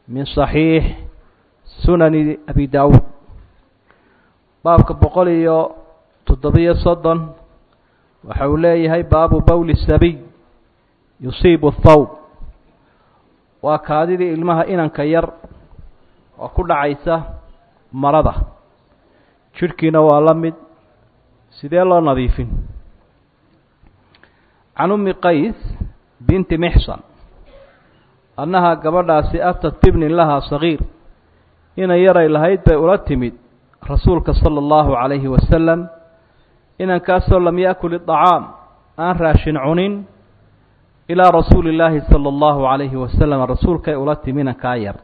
min صaxiix sunani abi dawuud baabka boqol iyo toddobiyo soddon waxa uu leeyahay baabu bowli sabiy yusiibu thawb waa kaadidii ilmaha inanka yar oo ku dhacaysa marada jidhkiina waa la mid sidee loo nadiifin can ummi qays binti mixsan annaha gabadhaasi atat bibnin lahaa sagiir inan yaray lahayd bay ula timid rasuulka sala allahu calayhi wasalam inankaasoo lam yaakul idacaam aan raashin cunin ilaa rasuuli illaahi sala allahu calayhi wasalam rasuulkay ula timi inankaa yar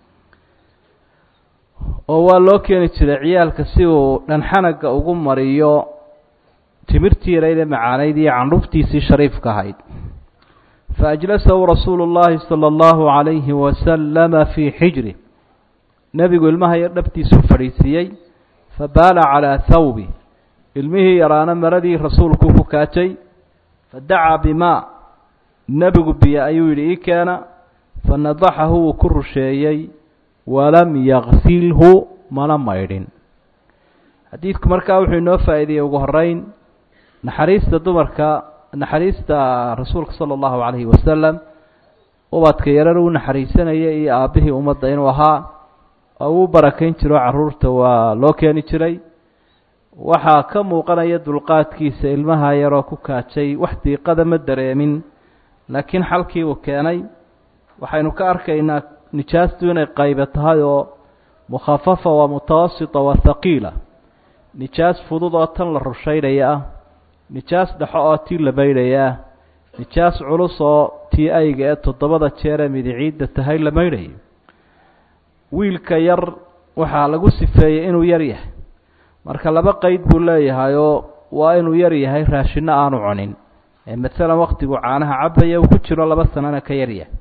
oo waa loo keeni jiray ciyaalka si uu dhanxanaga ugu mariyo timirtii yaraydee macaanayd iyo candhuftiisii shariifka ahayd fa ajlasahu rasuulu llaahi sala allahu calayhi wasalama fii xijri nebigu ilmaha yar dhabtiisuu fadhiisiiyey fa baala calaa thawbi ilmihii yaraana maradii rasuulku ku kaajay fa dacaa bimaa nebigu biyo ayuu yidhi ii keena fa nadaxahu wuu ku rusheeyey walam yaksilhu mana maydhin xadiidku markaa wuxuu inoo faa'iideeyey ugu horeyn naxariista dumarka naxariista rasuulka sala allahu calayhi wasalam ubadka yarar uu naxariisanaya iyo aabbihii ummadda inuu ahaa oo uu barakayn jiro carruurta waa loo keeni jiray waxaa ka muuqanaya dulqaadkiisa ilmaha yaroo ku kaajay wax diiqada ma dareemin laakiin xalkii uu keenay waxaynu ka arkaynaa nijaastu inay qaybe tahay oo mukhafafa waa mutawasita waa haqiila nijaas fudud oo tan la rushaynaya ah nijaas dhexo oo tii la maydhaya ah nijaas culus oo tii ayga ee toddobada jeeree midiciidda tahay la maydhayo wiilka yar waxaa lagu sifeeyey inuu yar yahay marka laba qeyd buu leeyahay oo waa inuu yar yahay raashinno aanu cunin ee masalan waktigu caanaha cabaya uu ku jiro laba sanana ka yaryahay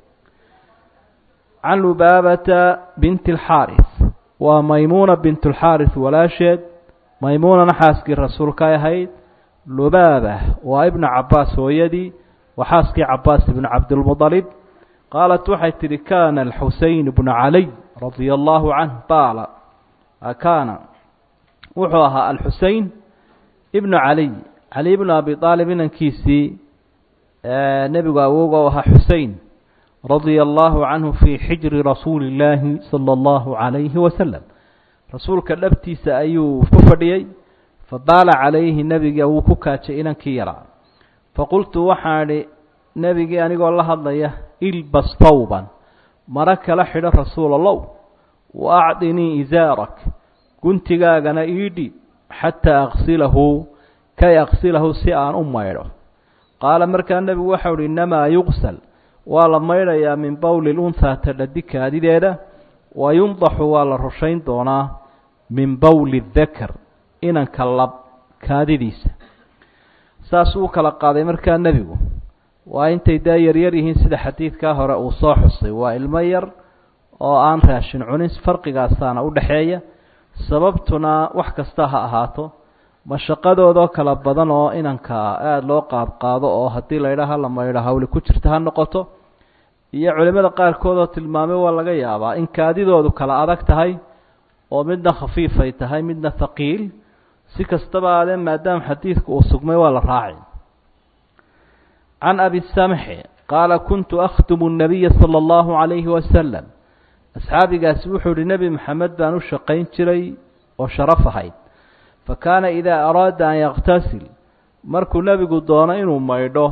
can lubaabata binti alxaaris waa maymuuna bint alxaaris walaasheed maymuunana xaaskii rasuulkay ahayd lubaaba waa ibna cabaas hooyadii waa xaaskii cabaas ibnu cabdilmudalib qaalat waxay tidhi kaana alxuseyn bnu caliy radia allahu canh baala kaana wuxuu ahaa alxusein ibnu caliy cali bnu abi aalib inankiisii nebigu awowga u ahaa xusein radia allahu canhu fii xijri rasuuli illaahi sala allahu calayhi wasalam rasuulka dhabtiisa ayuu ku fadhiyey fabaala calayhi nebiga wuu ku kaajay inankii yaraa faqultu waxaan idhi nebigii anigoo la hadlaya ilbas tawban maro kala xidho rasuul allow wa acdinii isaarak guntigaagana iidhi xataa aksilahu kay aksilahu si aan u maydho qaala markaa nebigu waxau uhi innamaa yuqsal waa la maydhayaa min bowli lunhaa tadhadi kaadideeda wa yundaxu waa la rushayn doonaa min bowli dakar inanka lab kaadidiisa saasuu u kala qaaday markaa nebigu waa intay daa yaryar yihiin sida xadiidkaa hore uu soo xusay waa ilmo yar oo aan raashin cunin farqigaasaana u dhexeeya sababtuna wax kasta ha ahaato mashaqadoodoo kala badan oo inanka aada loo qaadqaado oo haddii laydhaha la maydho hawli ku jirta ha noqoto iyo culimmada qaarkood oo tilmaamay waa laga yaabaa in kaadidoodu kala adag tahay oo midna khafiifay tahay midna haqiil si kastaba aadee maadaama xadiidku uu sugmay waa la raaci can abi samxi qaala kuntu akhtumu nabiya sala allahu calayhi wasalam asxaabigaasi wuxuu ihi nebi maxamed baan u shaqayn jiray oo sharaf ahayd fa kaana idaa araada an yaktasil markuu nebigu doono inuu maydho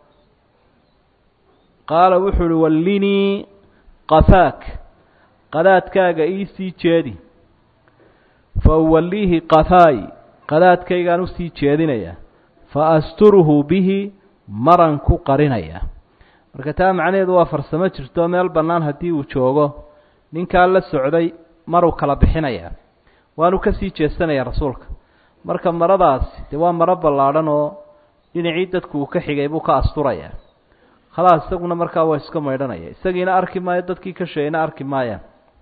qaala wuxuu uhi wallinii qafaak qadaadkaaga iisii jeedi fa uwalliihi qafaay qadaadkaygaan usii jeedinaya fa asturuhu bihi maran ku qarinaya marka taa macnaheedu waa farsamo jirto meel bannaan haddii uu joogo ninkaa la socday maruu kala bixinaya waanu ka sii jeesanaya rasuulka marka maradaasi dee waa maro ballaadhan oo dhinacii dadku uu ka xigay buu ka asturaya khalaas isaguna markaa waa iska maydhanaya isagiina arki maayo dadkii ka sheegayna arki maayaan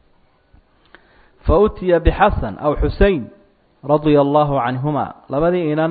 fa utiya bixasan aw xusein radia allahu canhuma labadii inan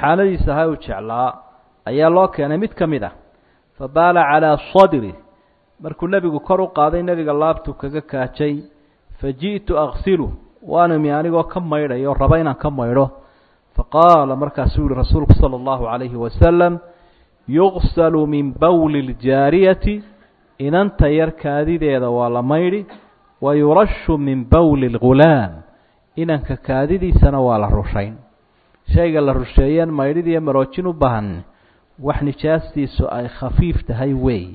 reyxaanadiisa ahaa uu jeclaa ayaa loo keenay mid ka mid ah fa baala calaa sadri markuu nebigu kor u qaaday nebiga laabtuu kaga kaajay fa ji'tu aksilu waanu imi anigoo ka maydhayo raba inaan ka maydho faqaala markaasuu yihi rasuulku sala allahu calayhi wasalam yuqsalu min bowli ljaariyati inanta yar kaadideeda waa la maydhi wa yurashu min bowli lghulaam inanka kaadidiisana waa la rushayn shayga la rusheeyeen maydhidiiyo maroojin u baahan wax nijaastiisu ay khafiif tahay weeye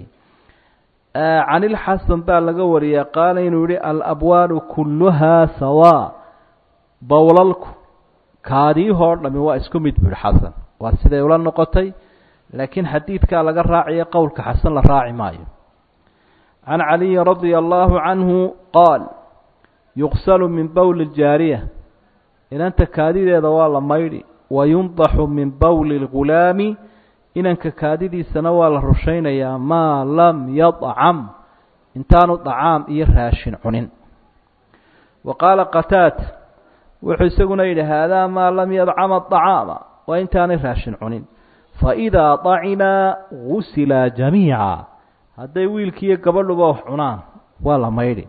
can ilxasan baa laga wariyey qaala inuu yihi alabwaalu kulluhaa sawaa bowlalku kaadiyahoo dhami waa isku mid bu yihi xasan waa siday ula noqotay laakiin xadiidkaa laga raacayo qowlka xasan la raaci maayo can caliyin radia allahu canhu qaal yuqsalu min bowli ljaariya inanta kaadideeda waa la maydhi wa yundaxu min bowli lghulaami inanka kaadidiisana waa la rushaynayaa maa lam yadcam intaanu dacaam iyo raashin cunin wa qaala qataada wuxuu isaguna yidhi haadaa maa lam yadcama acaama waa intaanay raashin cunin faidaa dacimaa gusilaa jamiica hadday wiilkiiyo gabadhuba wax cunaan waa la maydhi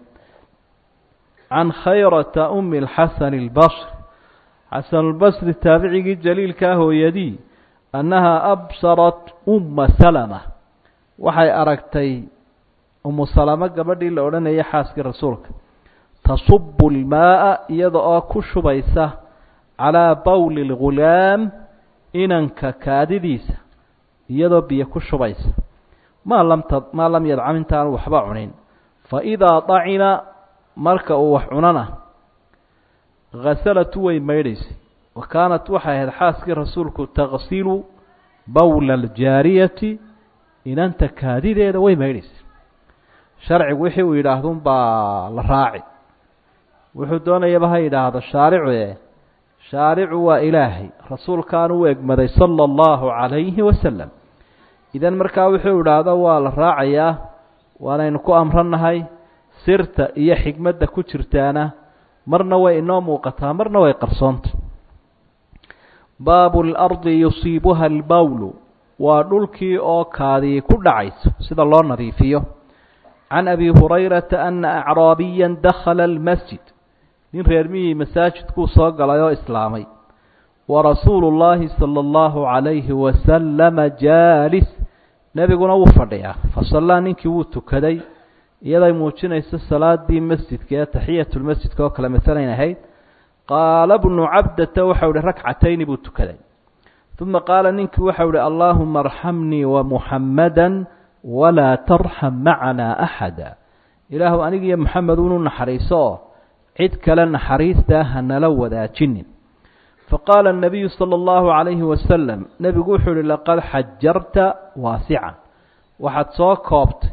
can khayrata umi lxasani اlbasri xasanulbasri taabicigii jaliilkaa hooyadii annahaa absarat umma salama waxay aragtay umu salamo gabadhii la odhanayay xaaskii rasuulka tasubu lmaaa iyada oo ku shubaysa calaa bowli lghulaam inanka kaadidiisa iyadoo biyo ku shubaysa maa lam t maa lam yadcam intaanu waxba cunin faidaa dacima marka uu wax cunana hasalatu way maydhaysay wa kaanat waxay ahayd xaaskii rasuulku taqsilu bowla aljaariyati inanta kaadideeda way maydhaysay sharcigu wixii uu yidhaahdun baa la raaci wuxuu doonayaba ha yidhaahdo shaaricu e shaaricu waa ilaahay rasuulkaanu u egmaday sala allahu calayhi wasalam idan markaa wuxuu idhaahdo waa la raacayaa waanaynu ku amrannahay sirta iyo xigmadda ku jirtaana marna way inoo muuqataa marna way qarsoonta baabu lardi yusiibuha albowlu waa dhulkii oo kaadii ku dhacayso sida loo nadiifiyo can abi hurayrata ana acraabiya dakhala almasjid nin reer mihii masaajidkuu soo galay oo islaamay wa rasuulu llaahi sala allahu calayhi wasalama jaalis nebiguna wuu fadhiyaa fasallaa ninkii wuu tukaday iyaday muujinayso salaadii masjidka ee taxiyatulmasjidka oo kale masalayn ahayd qaala bnu cabdata waxau ihi rakcatayni buu tukaday uma qaala ninkii waxau ihi allaahuma arxamnii wamuxamada walaa tarxam macanaa axada ilaahu anigiiyo moxamed unu naxariiso oo cid kale naxariistaa hanala wadaajinin faqaala الnabiyu salى اllahu عalayhi wasalam nebigu wuxuu ihi laqad xajarta waasican waxaad soo koobtay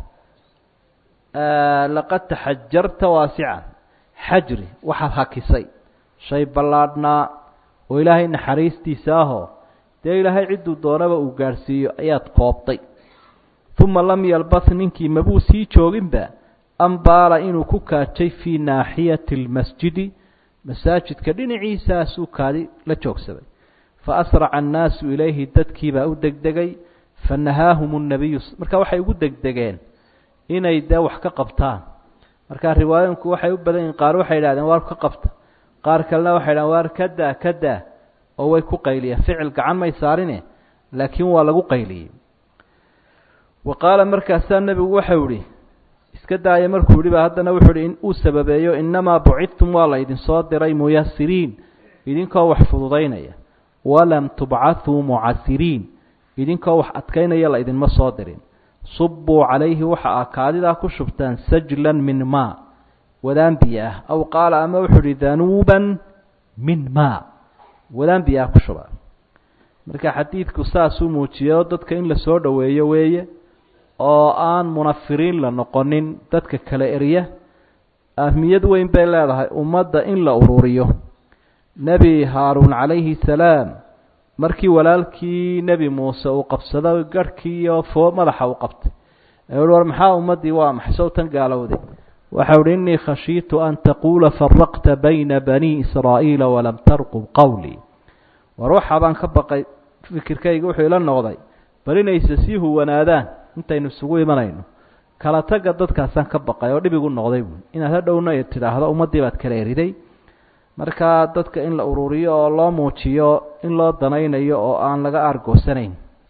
laqad taxajarta waasican xajri waxaad hakisay shay ballaadhnaa oo ilaahay naxariistiisa ahoo dee ilaahay cidduu doonaba uu gaadhsiiyo ayaad koobtay uma lam yalbas ninkii mabuu sii jooginba ambaala inuu ku kaajay fii naaxiyati اlmasjidi masaajidka dhinaciisaasuu kaadi la joogsaday faasraca annaasu ilayhi dadkiibaa u degdegay fanahaahum الnabiyu marka waxay ugu degdegeen inay dee wax ka qabtaan marka riwaayinku waxay u badan yihin qaar waxay idhahdeen waar ka qabta qaar kalena waxay idhahdeen waar kadaa kadaa oo way ku qayliyeen ficil gacan may saarine laakiin waa lagu qayliyey wa qaala markaasaa nebigu waxau ihi iska daaya markuu yihi ba haddana wuxuu ihi in uu sababeeyo inamaa bucidtum waa la idinsoo diray muyasiriin idinkoo wax fududaynaya walam tubcathuu mucasiriin idinkoo wax adkaynaya la idinma soo dirin subuu calayhi waxa ah kaadidaa ku shubtaan sajlan min maa wadaan biyo ah aw qaala ama wuxuu ihi danuuban min maa wadaan biyo ah ku shuba marka xadiidku saasuu muujiyay oo dadka in la soo dhoweeyo weeye oo aan munafiriin la noqonin dadka kale erya ahmiyad weyn bay leedahay ummadda in la ururiyo nebi haaruun calayhi salaam markii walaalkii nebi muuse uu qabsado garhkii iyo foo madaxa uu qabtay ee uhi war maxaa ummaddii waa maxsow tan gaalowday waxau uhi innii khashiitu an taquula faraqta bayna banii israa'iila walam tarqub qowlii war waxaa baan ka baqay fikirkayga wuxuu ila noqday bal inayse sii huwanaadaan intaynu isugu imanayno kala tagga dadkaasaan ka baqay oo dhib igu noqday buui inaad hadhowna tidhaahdo ummaddii baad kala eriday markaa dadka in la ururiyo oo loo muujiyo in loo danaynayo oo aan laga aargoosanayn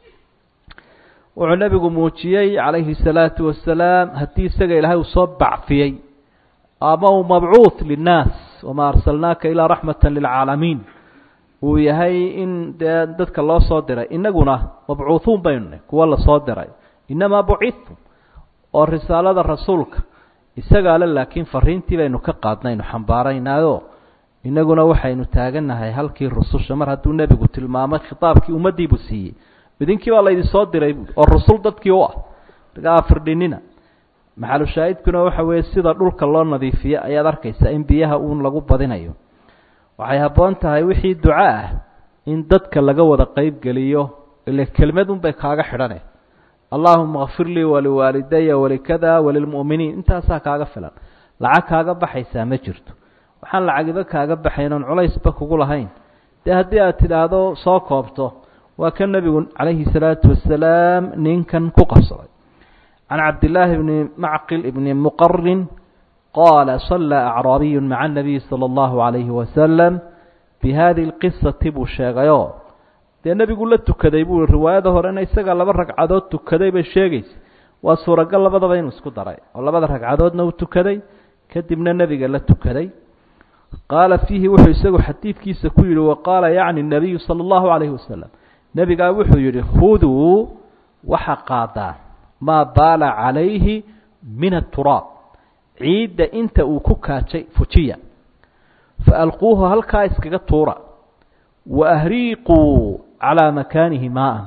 wuxuu nebigu muujiyey calayhi salaatu wasalaam haddii isaga ilaahay uu soo bacfiyey ama uu mabcuuth linnaas wamaa arsalnaaka ilaa raxmata lilcaalamiin uu yahay in dee dadka loo soo diray innaguna mabcuuhuun baynu nahy kuwa lasoo diray innamaa bucidtum oo risaalada rasuulka isagaa le laakiin fariintii baynu ka qaadnaynu xambaaraynaayo innaguna waxaynu taagannahay halkii rususha mar hadduu nebigu tilmaamay khitaabkii ummaddiibuu siiyey idinkii baa laydin soo diray buui oo rusul dadkii u ah markaa firdhinina maxalushaahidkuna waxa weeye sida dhulka loo nadiifiyo ayaad arkaysaa in biyaha uun lagu badinayo waxay habboon tahay wixii duco ah in dadka laga wada qeyb geliyo ile kelmad unbay kaaga xidhane allaahuma kfir lii waliwaalidaya walikada walilmu'miniin intaasaa kaaga filan lacag kaaga baxaysaa ma jirto waxaan lacagiba kaaga baxayn oon culaysba kugu lahayn dee haddii aad tidhaahdo soo koobto waa ka nebigu calayhi salaatu wasalaam ninkan ku qabsaday can cabdillaahi bni macqil ibni muqarin qaala sallaa acraabiyu maca anabiyi sala allahu calayhi wasalam bi hadihi lqisati buu sheegayoo dee nebigu la tukaday buu riwaayada horena isaga laba ragcadood tukaday bay sheegaysa waa suuragal labadaba inuu isku daray oo labada ragcadoodna uu tukaday kadibna nebiga la tukaday qaala fiihi wuxuu isagu xadiidkiisa ku yihi waqaala yacni nabiyu sala allahu calayhi wasalam nebigaa wuxuu yidhi khuduu waxa qaadaan maa baala calayhi min aturaab ciidda inta uu ku kaajay fujiya fa alquuhu halkaa iskaga tuura wa ahriiquu calaa makaanihi maaan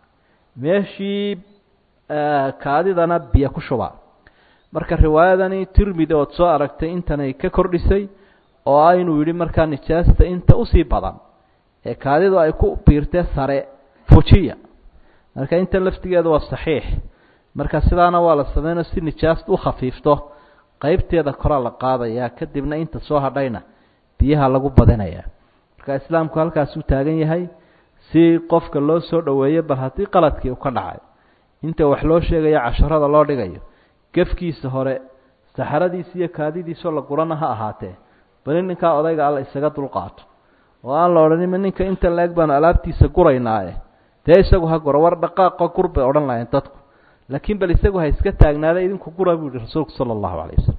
meeshii kaadidana biyo ku shubaa marka riwaayadani tirmidi ood soo aragtay intanay ka kordhisay oo ah inuu yidhi markaa nijaasta inta usii badan ee kaadidu ay ku biirtee sare fujiya marka intan laftigeeda waa saxiix marka sidaana waa la sameynoo si nijaasta u khafiifto qeybteeda koraa la qaadayaa kadibna inta soo hadhayna biyaha lagu badinayaa marka islaamku halkaas u taagan yahay si qofka loo soo dhoweeyo bal haddii qaladkii u ka dhacay inta wax loo sheegayo casharada loo dhigayo gefkiisa hore saxaradiisa iyo kaadidiisoo la gurana ha ahaatee bali ninkaa odayga alla isaga dulqaato oo aan la odhanima ninka inta la-eg baanu alaabtiisa guraynaaye dee isagu ha guro war dhaqaaqo gur bay odhan lahayeen dadku laakiin bal isagu ha iska taagnaada idinku gura buu yihi rasuulku sala allahu calayh wasalam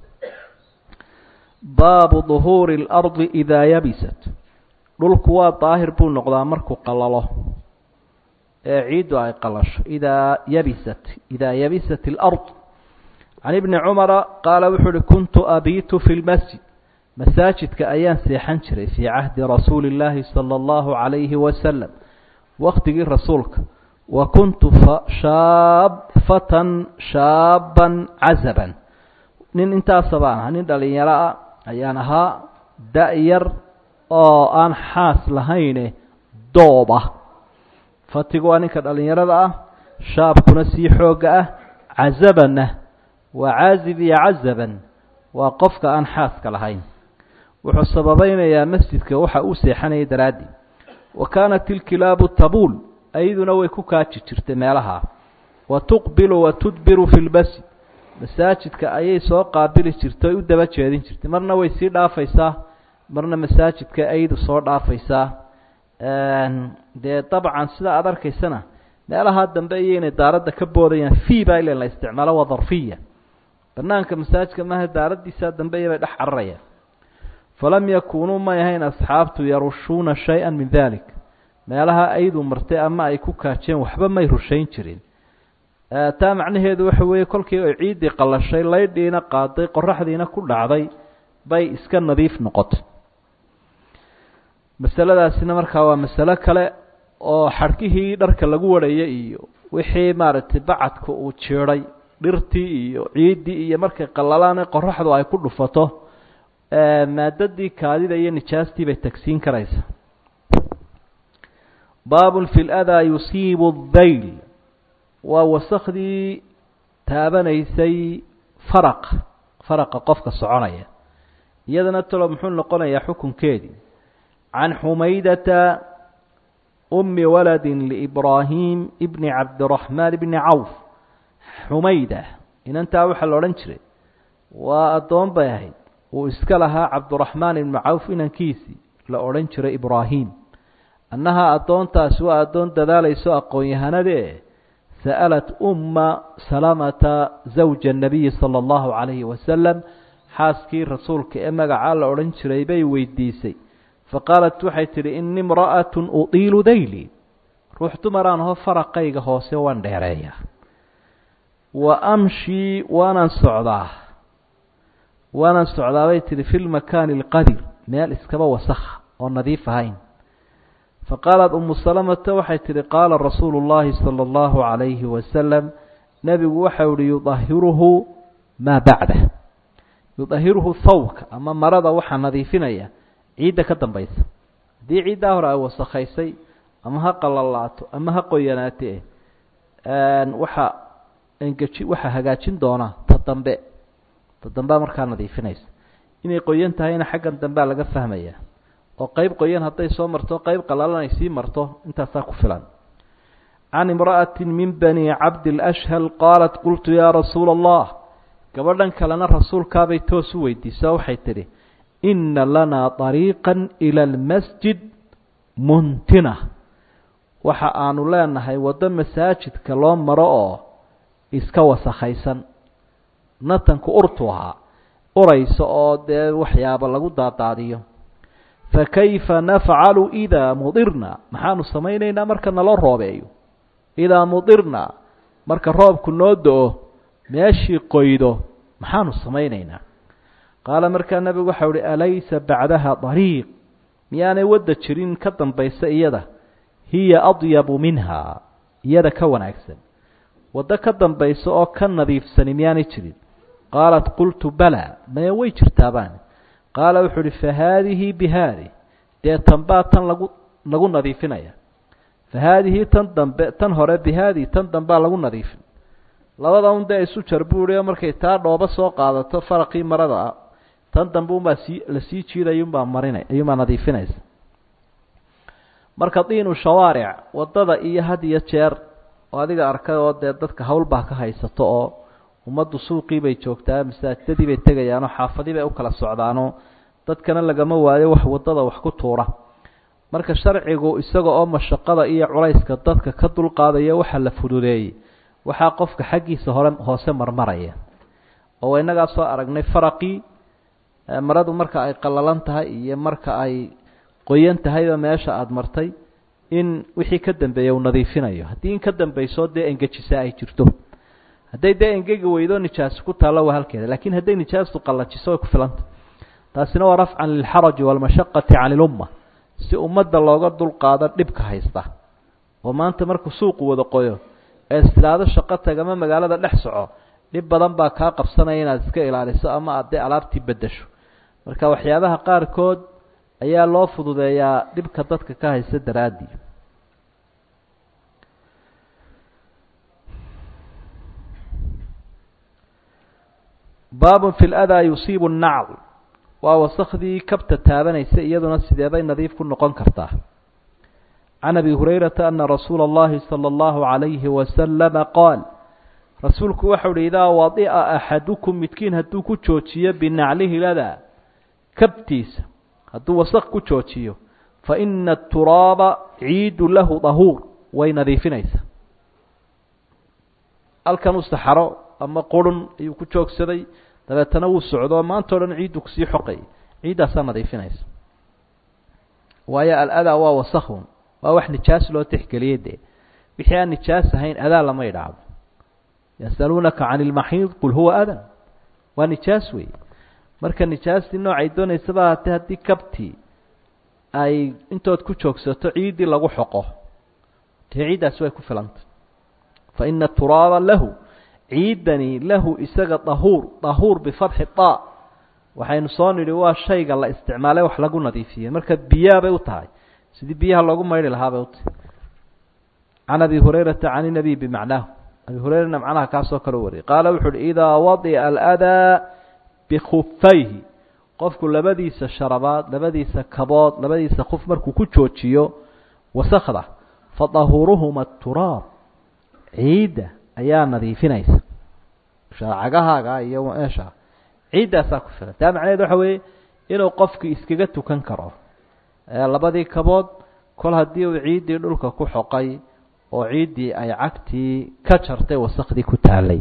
baabu duhuuri اlardi idaa yabisat dhulku waa daahir buu noqdaa markuu qalalo ee ciiddu ay qalasho idaa yabisat idaa yabisat alard can ibni cumara qaala wuxuu uhi kuntu abiitu fi lmasjid masaajidka ayaan seexan jiray fii cahdi rasuuli illaahi sala allahu calayhi wasalam waktigii rasuulka wa kuntu shaab fatan shaaban cazaban nin intaasa baan ahaa nin dhalinyaro ah ayaan ahaa da-yar oo aan xaas lahayne doob ah fatigu waa ninka dhalinyarada ah shaabkuna sii xoogga ah cazabanna waa caazib iyo cazaban waa qofka aan xaaska lahayn wuxuu sababaynayaa masjidka waxa uu seexanayay daraaddii wa kaanat ilkilaabu tabuul ayaduna way ku kaaji jirtay meelaha wa tuqbilu wa tudbiru fi lmasjid masaajidka ayay soo qaabili jirtay oy u daba jeedin jirtay marna way sii dhaafaysaa marna masaajidka aydu soo dhaafaysaa dee dabcan sida aada arkaysana meelaha dambe iyo inay daaradda ka boodayaan fii baa ilan la isticmaalo waa darfiya banaanka masaajidka maaha daaraddiisaa dambe iyo bay dhex cararayaan falam yakuunuu may ahayn asxaabtu yarushuuna shay-a min dalik meelaha aydu martay ama ay ku kaajeen waxba may rushayn jirin taa macnaheedu waxa weeye kolkii ay ciiddii qallashay laydhiina qaaday qoraxdiina ku dhacday bay iska nadiif noqotay masaladaasina markaa waa masalo kale oo xadhkihii dharka lagu warhayay iyo wixii maaragtay bacadka uu jiiday dhirtii iyo ciiddii iyo markay qallalaan qoraxdu ay ku dhufato maadadii kaadida iyo nijaastii bay tagsiin karaysaa baabun fi ladaa yusiibu dayl waa wasakhdii taabanaysay faraqa faraqa qofka soconaya iyadana talo muxuu noqonayaa xukunkeedii can xumaydata umi waladi liibraahim ibni cabdiraxmaan bni cawf xumayda inantaa waxaa la odhan jiray waa addoon bay ahayd uu iska lahaa cabduraxmaan ibnu cawf inankiisii la odhan jiray ibraahim annahaa addoontaasi waa addoon dadaalayso aqoon-yahanadee sa'alat umma salamata zawja annabiyi sala allahu calayhi wasalam xaaskii rasuulka ee magacaa la odhan jiray bay weydiisay faqaalat waxay tidhi ini imra'atun utiilu dayli ruux dumaraan aho faraqayga hoose waan dheereeyaa wa amshii waanaan socdaa waanaan socdaa bay tidhi fi lmakaani alqadir meel iskaba wasakha oo nadiif ahayn faqaalat umu salamata waxay tidhi qaala rasuulu llaahi sala allahu calayhi wasalam nebigu waxau ihi yudahiruhu maa bacdah yudahiruhu thawbka ama marada waxaa nadiifinaya ciidda ka dambaysa haddii ciiddaa hore ay wasakhaysay ama ha qalalaato ama ha qoyanaate waxa engeji waxaa hagaajin doonaa ta dambe ta dambea markaa nadiifinaysa inay qoyan tahayna xaggan dambea laga fahmaya oo qeyb qoyan hadday soo marto qeyb qalalan ay sii marto intaasaa ku filan can imra'ati min bani cabdilashhal qaalat qultu yaa rasuula allah gabadhan kalena rasuulkaabay toos u weydiisa waxay tidhi inna lanaa طariiqan ila almasjid muntina waxa aanu leenahay waddo masaajidka loo maro oo iska wasakhaysan natanku urtu ahaa uraysa oo dee waxyaaba lagu daadaadiyo fakayfa nafcalu idaa mudirna maxaanu samaynaynaa marka naloo roobeeyo idaa mudirna marka roobku noo do-o meeshii qoydo maxaanu samaynaynaa qaala markaa nebigu waxau uhi alaysa bacdaha dariiq miyaanay wadda jirin ka dambaysa iyada hiya adyabu minha iyada ka wanaagsan waddo ka dambaysa oo ka nadiifsani miyaanay jirin qaalat qultu balaa maya way jirtaabaan qaala wuxuu uhi fa haadihi bi haadi dee tanbaa tan lagu lagu nadiifinaya fa haadihi tan dambe tan hore bi haadi tan dambaa lagu nadiifin labada un dee isu jar buu ihi oo markay taa dhoobo soo qaadato faraqii marada ah tan dambe unbaa sii la sii jiidaya unbaa marina ayuunbaa nadiifinaysa marka diinu shawaaric waddada iyo had iyo jeer oo adiga arkay oo dee dadka hawlbaa ka haysato oo ummaddu suuqii bay joogtaa masaajidadii bay tegayaanoo xaafadii bay u kala socdaanoo dadkana lagama waayo wax waddada wax ku tuura marka sharcigu isaga oo mashaqada iyo culayska dadka ka dulqaadaya waxaa la fududeeyey waxaa qofka xaggiisa hore hoose marmaraya oo innagaa soo aragnay faraqii maradu marka ay qallalan tahay iyo marka ay qoyan tahayba meesha aada martay in wixii ka dambeeya uu nadiifinayo haddii in ka dambayso dee engejisa ay jirto hadday dee engegi weydo nijaasi ku taallo waa halkeeda lakiin hadday nijaastu qallajiso way ku filanta taasina waa rafcan lilxaraji waalmashaqati cani ilumma si ummadda looga dulqaado dhibka haysta oo maanta markuu suuqu wada qoyo ee istilaado shaqo tagama magaalada dhex soco dhib badan baa kaa qabsanaya inaad iska ilaaliso ama aad dee alaabtii beddesho marka waxyaabaha qaarkood ayaa loo fududeeyaa dhibka dadka ka haysta daraaddii baabun fi ladaa yusiibu nnacl waa wasakhdii kabta taabanaysa iyaduna sideebay nadiif ku noqon kartaa can abi hurayrata ana rasuula اllahi salى اllahu عalayhi wasalama qaal rasuulku waxau uhi idaa wadi'a axadukum midkiin hadduu ku joojiyo binaclihi ladaa kabtiisa hadduu wasaq ku joojiyo faina aturaaba ciidu lahu dahuur way nadiifinaysaa halkan u saxaro ama qurun ayuu ku joogsaday dabeetana wuu socdo maanta o dhan ciiddu kusii xoqay ciiddaasaa nadiifinaysa waayo aladaa waa wasakhun waa wax nijaas loo tixgeliyey dee wixii aan nijaas ahayn adaa lama idhaacdo yasaluunaka can ilmaxiid qul huwa adan waa nijaas wey marka nijaastii noocay doonaysaba haatee haddii kabtii ay intood ku joogsato ciiddii lagu xoqo dee ciiddaasi way ku filantay fa ina turaaba lahu ciidani lahu isaga dahuur dahuur bifatxi da waxaynu soo nidhi waa shayga la isticmaalay wax lagu nadiifiyey marka biyaa bay u tahay sidii biyaha loogu maydhi lahaa bay u tahay can abi hurayrata can inabiy bimacnaahu abi hurayrana macnaha kaasoo kale wariyay qaala wuxu uhi idaa wadica aladaa bikufayhi qofku labadiisa sharabaad labadiisa kabood labadiisa kuf markuu ku joojiyo wasakda fa dahuuruhuma aturaab ciidda ayaa nadiifinaysa cagahaaga iyo meesha ciiddaasaa ku filan taa macnaheed waxa weeye inuu qofki iskaga tukan karo labadii kabood kol haddii uu ciiddii dhulka ku xoqay oo ciiddii ay cagtii ka jartay wasakdii ku taalay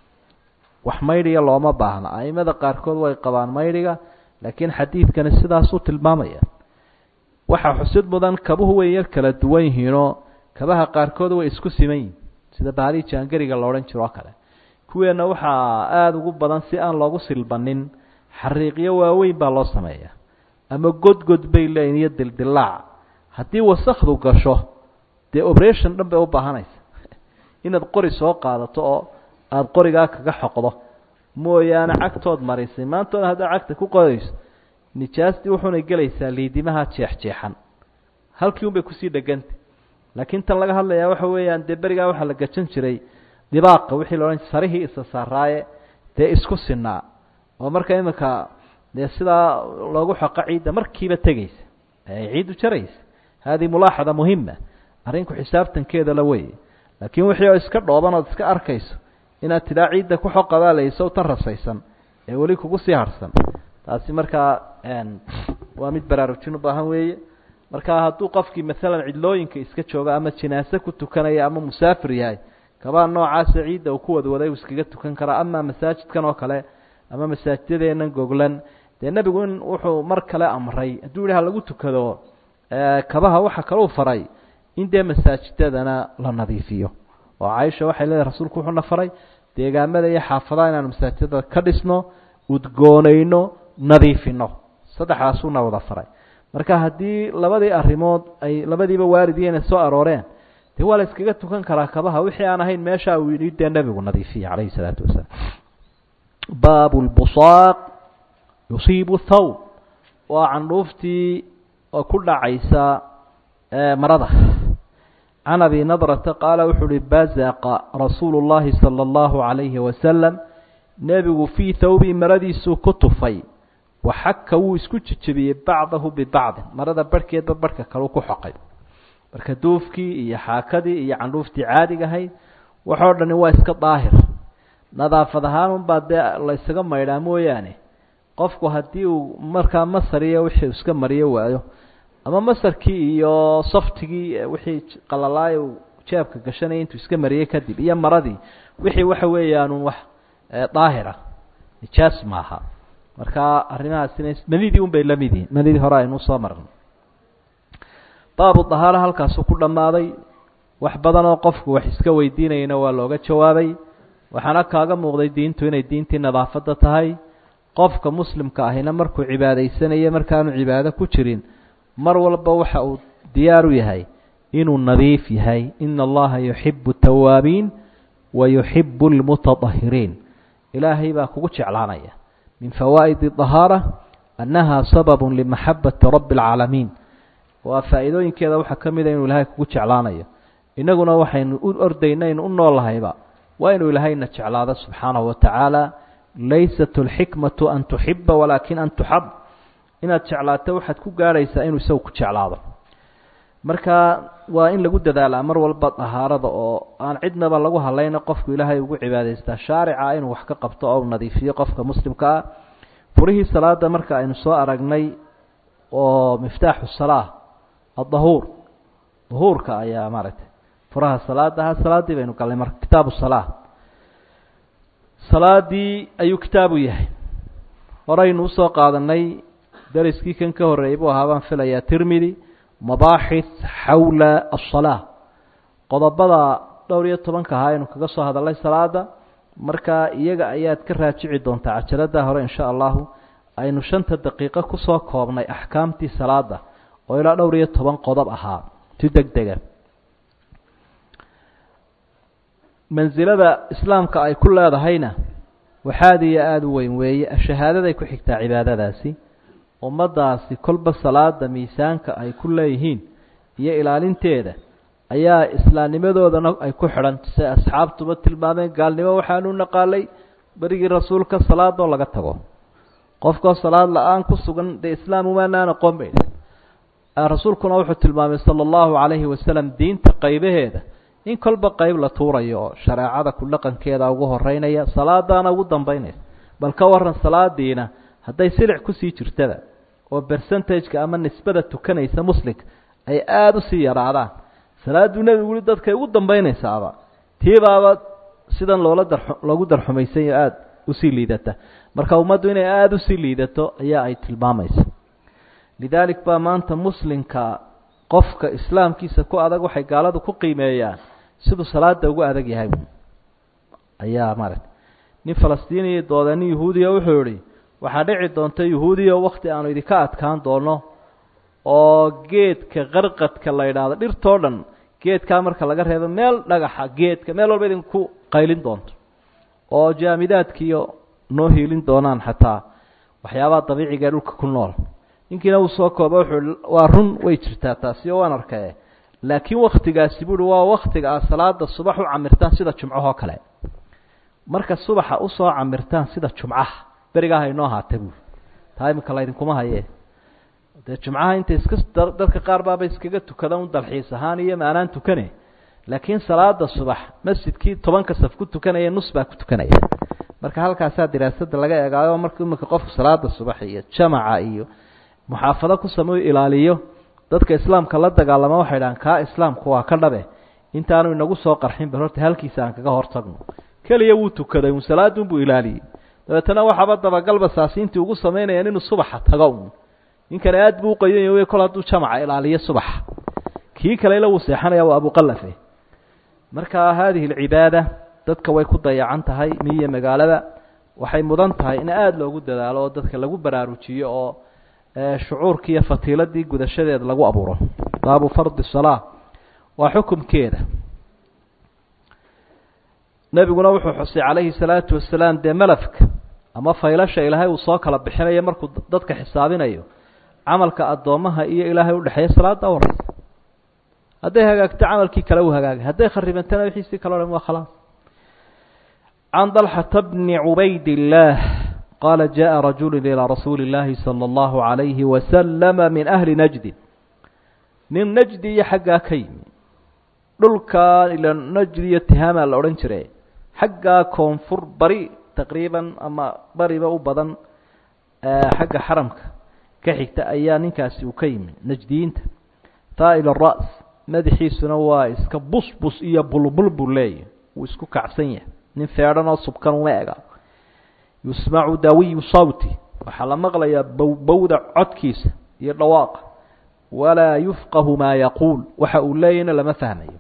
wax maydhiga looma baahna aimada qaarkood way qabaan maydhiga laakiin xadiidkani sidaasuu tilmaamaya waxaa xusid mudan kabuhu way yar kala duwan yihiinoo kabaha qaarkood way isku siman yihin sida bahalii jaangariga la odhan jiro oo kale kuweenna waxaa aada ugu badan si aan loogu silbanin xariiqyo waaweyn baa loo sameeya ama godgod bay leeyihin iyo dildilaac haddii wasakdu gasho dee operation dhan bay u baahanaysa inaad qori soo qaadato oo aada qorigaa kaga xoqdo mooyaane cagtood marisay maantoona haddaad cagta ku qodayso nijaastii wuxuuna gelaysaa liidimaha jeexjeexan halkii un bay kusii dhegantay laakiin tan laga hadlayaa waxa weeyaan dee berigaa waxaa la gajan jiray dibaaqa wixii la odhan sarihii isa saaraaye dee isku sinaa oo marka iminka dee sidaa loogu xoqo ciidda markiiba tegeysa ay ciiddu jaraysa haadihi mulaaxada muhima arrinku xisaabtankeeda la weye laakiin wixii oo iska dhooban ood iska arkayso inaad tidhaa ciidda ku xoqadaa layso tan rasaysan ee weli kugu sii harsan taasi markaa waa mid baraarujin u baahan weeye marka hadduu qofkii maalan cidlooyinka iska joogo ama jinaase ku tukanaya ama musaafir yahay kabaa noocaasa ciidda uu ku wadwaday uu iskaga tukan karaa ama masaajidkan oo kale ama masaajidadeennan goglan dee nebigu in wuxuu mar kale amray hadduu yihi ha lagu tukado kabaha waxa kaleu faray in dee masaajidadana la nadiifiyo oo caaisha waxay leedahay rasuulku wuxuuna faray deegaamada iyo xaafadaha inaanu masaajidada ka dhisno udgoonayno nadiifino saddexdaasuuna wada faray marka haddii labadii arrimood ay labadiiba waaridiina soo arooreen dee waa la iskaga tukan karaa kabaha wixii aan ahayn meesha uu yidhi dee nebigu nadiifiya calayhi salaatu wasalaam baabu lbusaaq yusiibu thawb waa candhuuftii oo ku dhacaysa marada can abi nadrata qaala wuxuu uhi bazaqa rasuulu llahi sala allahu calayhi wasalam nebigu fii thawbii maradiisuu ku tufay waxaka wuu isku jejebiyey bacdahu bibacdin marada barhkeedba barhka kaleu ku xoqay marka duufkii iyo xaakadii iyo candhuuftii caadiga ahayd waxoo dhani waa iska daahir nadaafad ahaanunbaa dee la ysaga maydhaa mooyaane qofku haddii uu markaa masar iyo wixii iska mariyo waayo ama masarkii iyo saftigii wixii qalalaayo uu jeebka gashanaya intuu iska mariyey kadib iyo maradii wixii waxa weeyaanun wax daahira nijaas maaha marka arrimahaasina manidii un bay la mid yihin manidii hore aynu soo marnay baabu dahaara halkaasuu ku dhammaaday wax badan oo qofku wax iska weydiinayana waa looga jawaabay waxaana kaaga muuqday diintu inay diintii nadaafadda tahay qofka muslimka ahina markuu cibaadaysanayo markaanu cibaado ku jirin mar walba waxa uu diyaar u yahay inuu nadiif yahay ina allaha yuxibu tawaabiin wa yuxibu lmutadahiriin ilaahay baa kugu jeclaanaya min fawaa'idi dahaara annaha sababun limaxabati rabbi alcaalamiin waa faa'iidooyinkeeda waxaa ka mida inuu ilaahay kugu jeclaanayo innaguna waxaynu u ordaynaynu u noolahayba waa inuu ilaahayna jeclaado subxaanahu watacaala laysat alxikmatu an tuxiba walaakin an tuxab inaad jeclaato waxaad ku gaadhaysaa inuu isagu ku jeclaado marka waa in lagu dadaalaa mar walba dahaarada oo aan cidnaba lagu hadlayna qofku ilaahay ugu cibaadaystaa shaarica inuu wax ka qabto oo u nadiifiyo qofka muslimka ah furihii salaada marka aynu soo aragnay oo miftaaxu salaa adahuur dahuurka ayaa maaragtay furaha salaada ha salaaddii baynu galnay marka kitaabu salaa salaadii ayuu kitaabu yahay horeynu usoo qaadanay dariskii kan ka horreeyay buu ahaa baan filayaa tirmidi mabaaxith xawla asalaa qodobada dhowr iyo tobanka ahaa aynu kaga soo hadalnay salaada marka iyaga ayaad ka raajici doontaa cajalada hore insha allahu aynu shanta daqiiqo kusoo koobnay axkaamtii salaada oo ilaa dhowr iyo toban qodob ahaa si deg dega mansilada islaamka ay ku leedahayna waxaad iyo aada u weyn weeye shahaadaday ku xigtaa cibaadadaasi ummaddaasi kolba salaada miisaanka ay ku leeyihiin iyo ilaalinteeda ayaa islaamnimadoodana ay ku xidhan se asxaabtuba tilmaameen gaalnimo waxaanu naqaalay berigii rasuulka salaadoo laga tago qofkoo salaad la-aan ku sugan dee islaam umaanaan aqoon bay rasuulkuna wuxuu tilmaamay sala allahu calayhi wasalam diinta qaybaheeda in kolba qeyb la tuurayo oo shareecada ku dhaqankeeda ugu horeynaya salaadaana ugu dambeynaysa bal ka waran salaadiina hadday silic kusii jirtada oo percentageka ama nisbada tukanaysa muslimka ay aada usii yaraadaan salaaduu nebigu ui dadkay ugu dambeynaysaaba tiibaaba sidan loola dar loogu darxumaysanyo aada usii liidata marka ummaddu inay aada usii liidato ayaa ay tilmaamaysa lidaalik baa maanta muslimka qofka islaamkiisa ku adag waxay gaaladu ku qiimeeyaan siduu salaada ugu adag yahay ayaa maaragta nin falastiiniya dooda nin yahuudiya wuxuu yihi waxaa dhici doonta yahuudiya wakti aanu idinka adkaan doono oo geedka qarqadka la yidhaahdo dhirtoo dhan geedkaa marka laga reebo meel dhagaxa geedka meel walba idinku qaylin doonto oo jaamidaadkiiyo noo hiilin doonaan xataa waxyaabaha dabiiciga ee dhulka ku nool ninkiina uu soo kooba wuxuu waa run way jirtaa taasi oo waan arkaye laakiin waktigaasi buuhi waa waktiga aad salaada subax u camirtaan sida jumcahoo kale marka subaxa usoo camirtaan sida jumcaha berigaa haynoo haata buui taa iminka laydinkuma haye dee jumcaha inta iska dadka qaar baaba iskaga tukada un dalxiis ahaan iyo maanaan tukane laakiin salaada subax masjidkii tobanka saf ku tukanaya nus baa ku tukanaya marka halkaasaa diraasada laga eegaayo marka iminka qofku salaada subax iyo jamaca iyo muxaafado ku sameyu ilaaliyo dadka islaamka la dagaalama waxay dhahaan kaa islaamku waa ka dhabe intaanu inagu soo qarxin bal horta halkiisa aan kaga hortagno keliya wuu tukaday un salaadunbuu ilaaliyey dabeetana waxaaba dabagalba saasiintii ugu samaynayaan inuu subaxa tago un ninkani aad buu uqayan wey kol hadduu jamaca ilaaliyo subaxa kii kalena wuu seexanaya waa abuqalafe marka haadihi alcibaada dadka way ku dayacan tahay miyo magaalada waxay mudan tahay in aada loogu dadaalo oo dadka lagu baraarujiyo oo shucuurkii iyo fatiiladii gudashadeeda lagu abuuro baabu fardi salaa waa xukumkeeda nebiguna wuxuu xusay calayhi salaatu wasalaam dee malafka ama faylasha ilaahay uu soo kala bixinayo markuu dadka xisaabinayo camalka addoommaha iyo ilaahay udhexeeya salaada horeysa hadday hagaagto camalkii kale uu hagaagay hadday kharibantana wixiisii kale o dhan waa khalaas can dalxata bni cubayd illaah qaala jaءa rajulu ilىa rasuuli اllaahi salى اllahu عalayhi wasalama min ahli najdi nin najdi iyo xaggaa ka yimi dhulkaa ila najdi iyo tihaama la odhan jire xaggaa koonfur bari taqriiban ama bariba u badan xagga xaramka ka xigta ayaa ninkaasi uu ka yimi najdiyiinta taa'il الra's madaxiisuna waa iska busbus iyo bulbul buu leeyahy wuu isku kacsan yahay nin feedhan oo subkan uma ega yusmacu dawiyu sawti waxaa la maqlayaa bowbowda codkiisa iyo dhawaaqa walaa yufqahu maa yaquul waxa uu leeyahna lama fahmayo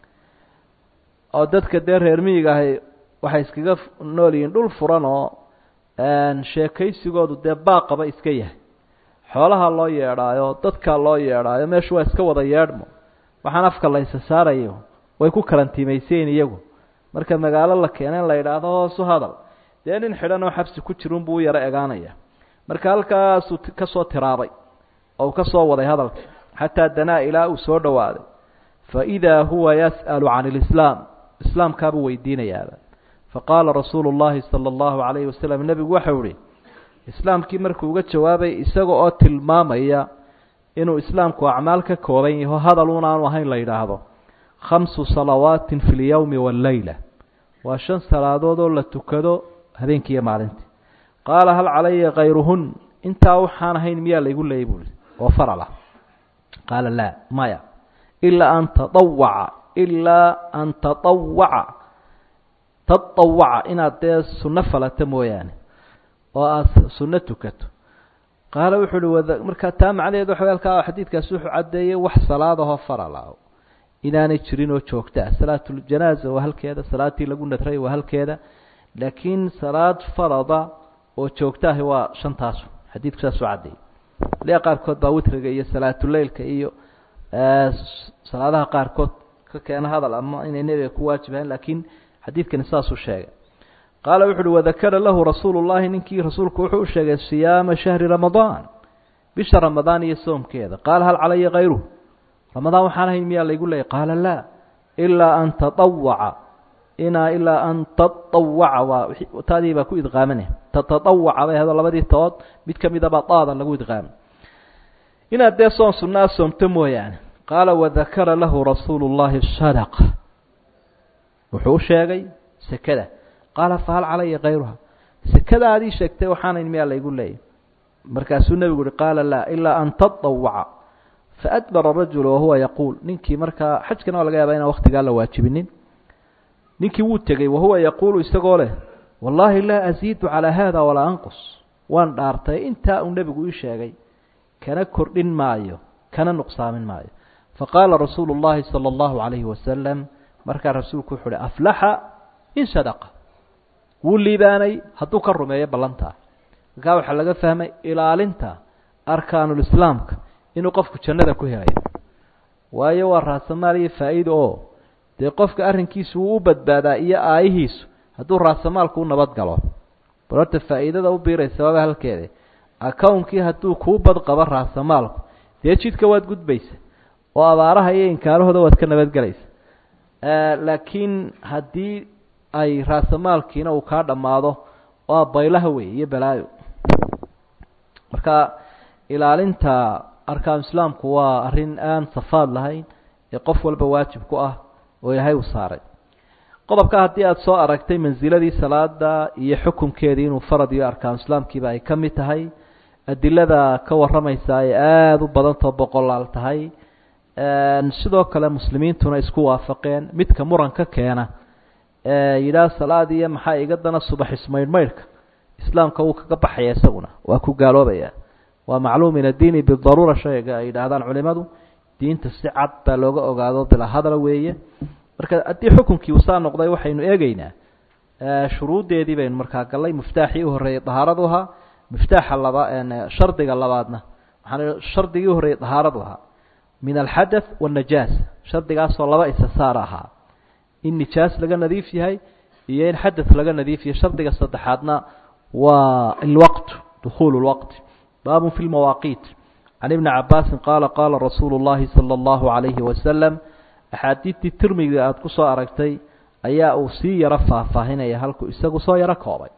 oo dadka dee reer miyiga ahi waxay iskaga nool yihiin dhul furan oo sheekaysigoodu dee baaqaba iska yahay xoolaha loo yeedhaayo dadkaa loo yeedhaayo meeshu waa iska wada yeedhmo waxaan afka la ysa saarayo way ku karantiimaysayin iyagu marka magaalo la keena in la yidhaahdo hoosu hadal dee nin xidhan oo xabsi ku jirun buu u yaro egaanaya marka halkaasuu ka soo tiraabay oo uu ka soo waday hadalka xataa danaa ilaa uu soo dhowaaday fa idaa huwa yas'alu can ilislaam islaamkaabuu weydiinayaaba faqaala rasuulu llahi sala allahu calayhi wasalam nebigu waxau ihi islaamkii markuu uga jawaabay isaga oo tilmaamaya inuu islaamku acmaal ka kooban yaho hadal un aanu ahayn la yidhaahdo khamsu salawaatin fi lyowmi walleyla waa shan salaadood oo la tukado habeenkii iyo maalintii qaala hal calaya kayruhun intaa waxaan ahayn miyaa laygu leeyay buui oo faral ah qaala laa maya ilaa an taawaca ilaa an taawaca taawaca inaad dee sunno falata mooyaane oo aada sunno tukato qaala wuxuu uhi wada markaa taa macnaheed waxa halkaa xadiidkaasi wuxuu caddeeyey wax salaadahoo farala inaanay jirin oo joogta ah salaatuljanaaza waa halkeeda salaatii lagu nadray waa halkeeda laakiin salaad farada oo joogta ahi waa shantaasu xadiidku saasuu caddeeyey liya qaarkood baa witriga iyo salaatuleylka iyo salaadaha qaarkood ka keena hadal ama inay nebiga ku waajibahayn laakiin xadiidkani saasuu sheegay qaala wuxu uhi wadakara lahu rasuulu llahi ninkii rasuulku wuxuu u sheegay siyaama shahri ramadaan bisha ramadaan iyo soomkeeda qaala hal calaya kayruh ramadaan waxaan ahayn miyaa laygu leeyay qaala laa ilaa an taawaca inaa ilaa an taawaca waa taadii baa ku idqaamanay tataawaca bay ahdo labadii tood mid ka midabaa daada lagu idqaamay inaad dee soon sunnaa soomto mooyaane qaala wadakara lahu rasuulu llahi sadaqa wuxuu u sheegay sekada qaala fahal calaya kayruha sekadaadii sheegtay waxaanayn miyaa laygu leeyay markaasuu nebigu uhi qaala laa ilaa an tadawaca faadbara rajulu wahuwa yaquul ninkii markaa xajkana waa laga yaabaa inaan waktigaa la waajibinin ninkii wuu tegey wahuwa yaquulu isagoo leh wallaahi laa asiidu calaa haada walaa anqus waan dhaartay intaa uu nebigu ii sheegay kana kordhin maayo kana nuqsaamin maayo faqaala rasuulu llahi sala allahu calayhi wasalam markaa rasuulku wuxu uhi aflaxa in sadaqa wuu liibaanay hadduu ka rumeeyo ballantaa markaa waxaa laga fahmay ilaalinta arkaanulislaamka inuu qofku jannada ku helayo waayo waa raasamaal iyo faa'iida oo dee qofka arrinkiisu wuu u badbaadaa iyo aayihiisu hadduu raasamaalku u nabad galo bal horta faa'iidada u biiraysa waaba halkeeda akownkii hadduu kuu badqabo raasamaalku dee jidka waad gudbaysa oo abaaraha iyo inkaarahooda waad ka nabadgelaysa laakiin haddii ay raasamaalkiina uu kaa dhammaado waa baylaha wey iyo balaayo marka ilaalinta arkaan islaamku waa arrin aan safaad lahayn ee qof walba waajib ku ah oo ilaahay u saaray qodobka haddii aada soo aragtay mansiladii salaada iyo xukunkeedii inuu farad iyo arkaan islaamkiiba ay ka mid tahay adilada ka warramaysa ay aada u badantao boqolaal tahay sidoo kale muslimiintuna isku waafaqeen midka muranka keena yidhaah salaad iyo maxaa iga dana subax ismaydhmaydhka islaamka wuu kaga baxaya isaguna waa ku gaaloobaya waa macluum min addiini bidaruura shayga ay yidhaahdaan culimadu diinta si cad baa looga ogaado bilaa hadala weeye marka haddii xukunkii uu saa noqday waxaynu eegeynaa shuruuddeedii baynu markaa gallay miftaaxii u horreeyey dahaaradu ahaa miftaaxa laba shardiga labaadna waxaan shardigii u horreeyey dahaaradu ahaa min alxadath waannajaas shardigaasoo laba isa saar ahaa in nijaas laga nadiif yahay iyo in xadath laga nadiif yahay shardiga saddexaadna waa alwaqt dukhuulu lwaqti baabun fi lmawaaqiit can ibni cabaasin qaala qaala rasuulu llahi sala allahu calayhi wasalam axaadiidtii tirmiga aada ku soo aragtay ayaa uu sii yaro faahfaahinaya halkuu isagu soo yaro koobay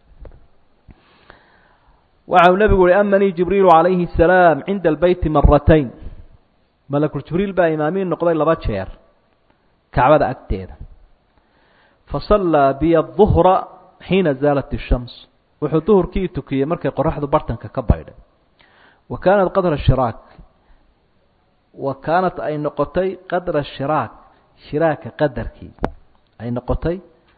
waxa uu nebigu uhi amanii jibriilu calayhi salaam cinda albeyti maratayn malakul jibriil baa imaamiin noqday laba jeer kacbada agteeda fasallaa biya duhra xiina zaalat ishams wuxuu duhurkii tukiyey markay qoraxdu bartanka ka baydhay wa kaanat qadra shiraak wa kaanat ay noqotay qadra shiraak shiraaka qadarkii ay noqotay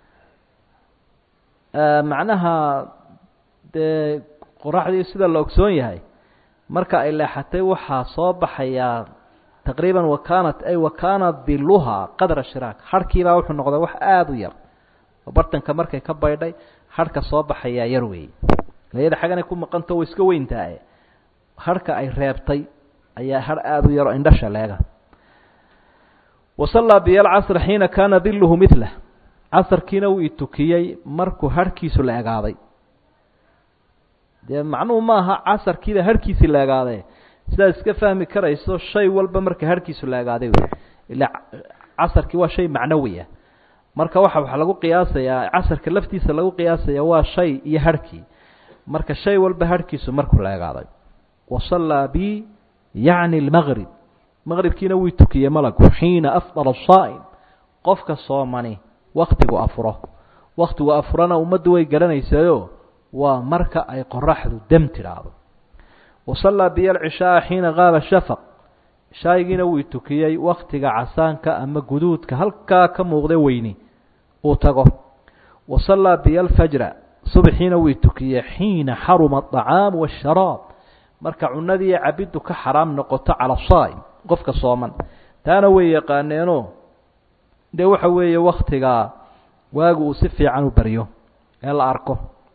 macnaha dee qoraxdii sida la ogsoon yahay marka ay leexatay waxaa soo baxayaa taqriiban wa kaanat ay wa kaanat diluhaa qadra shiraak harhkiibaa wuxuu noqday wax aada u yar oo bartanka markay ka baydhay harhka soo baxayaa yar weeye layada xaganay ku maqanto way iska weyntahay harhka ay reebtay ayaa har aada u yar oo indhasha leega wasallaa biya alcasra xiina kaana diluhu milah casarkiina wuu itukiyey markuu harhkiisu la egaaday dee macnuhu maaha casarkiida harhkiisii la egaadee sidaad iska fahmi karayso shay walba marka harhkiisu la egaaday wey ila casarkii waa shay macnawiya marka waxa waxa lagu qiyaasayaa casarka laftiisa lagu qiyaasaya waa shay iyo harhkii marka shay walba harhkiisu markuu la egaaday wasallaa bi yacni lmaqrib maqribkiina wuu tukiyey malagu xiina afdala saa'im qofka soomani waktigu afuro waktigu afurana ummaddu way garanaysayo waa marka ay qoraxdu dem tidhaahdo wasallaa biya alcishaaa xiina qaaba shafaq shaayigiina wuu tukiyey waktiga casaanka ama guduudka halkaa ka muuqda weyni uu tago wasallaa biya alfajra subxiina wuu tukiyey xiina xaruma aطacaamu waasharaab marka cunadii cabiddu ka xaraam noqoto cala saa'im qofka sooman taana way yaqaaneenoo dee waxa weeye waktigaa waagu uu si fiican u baryo ee la arko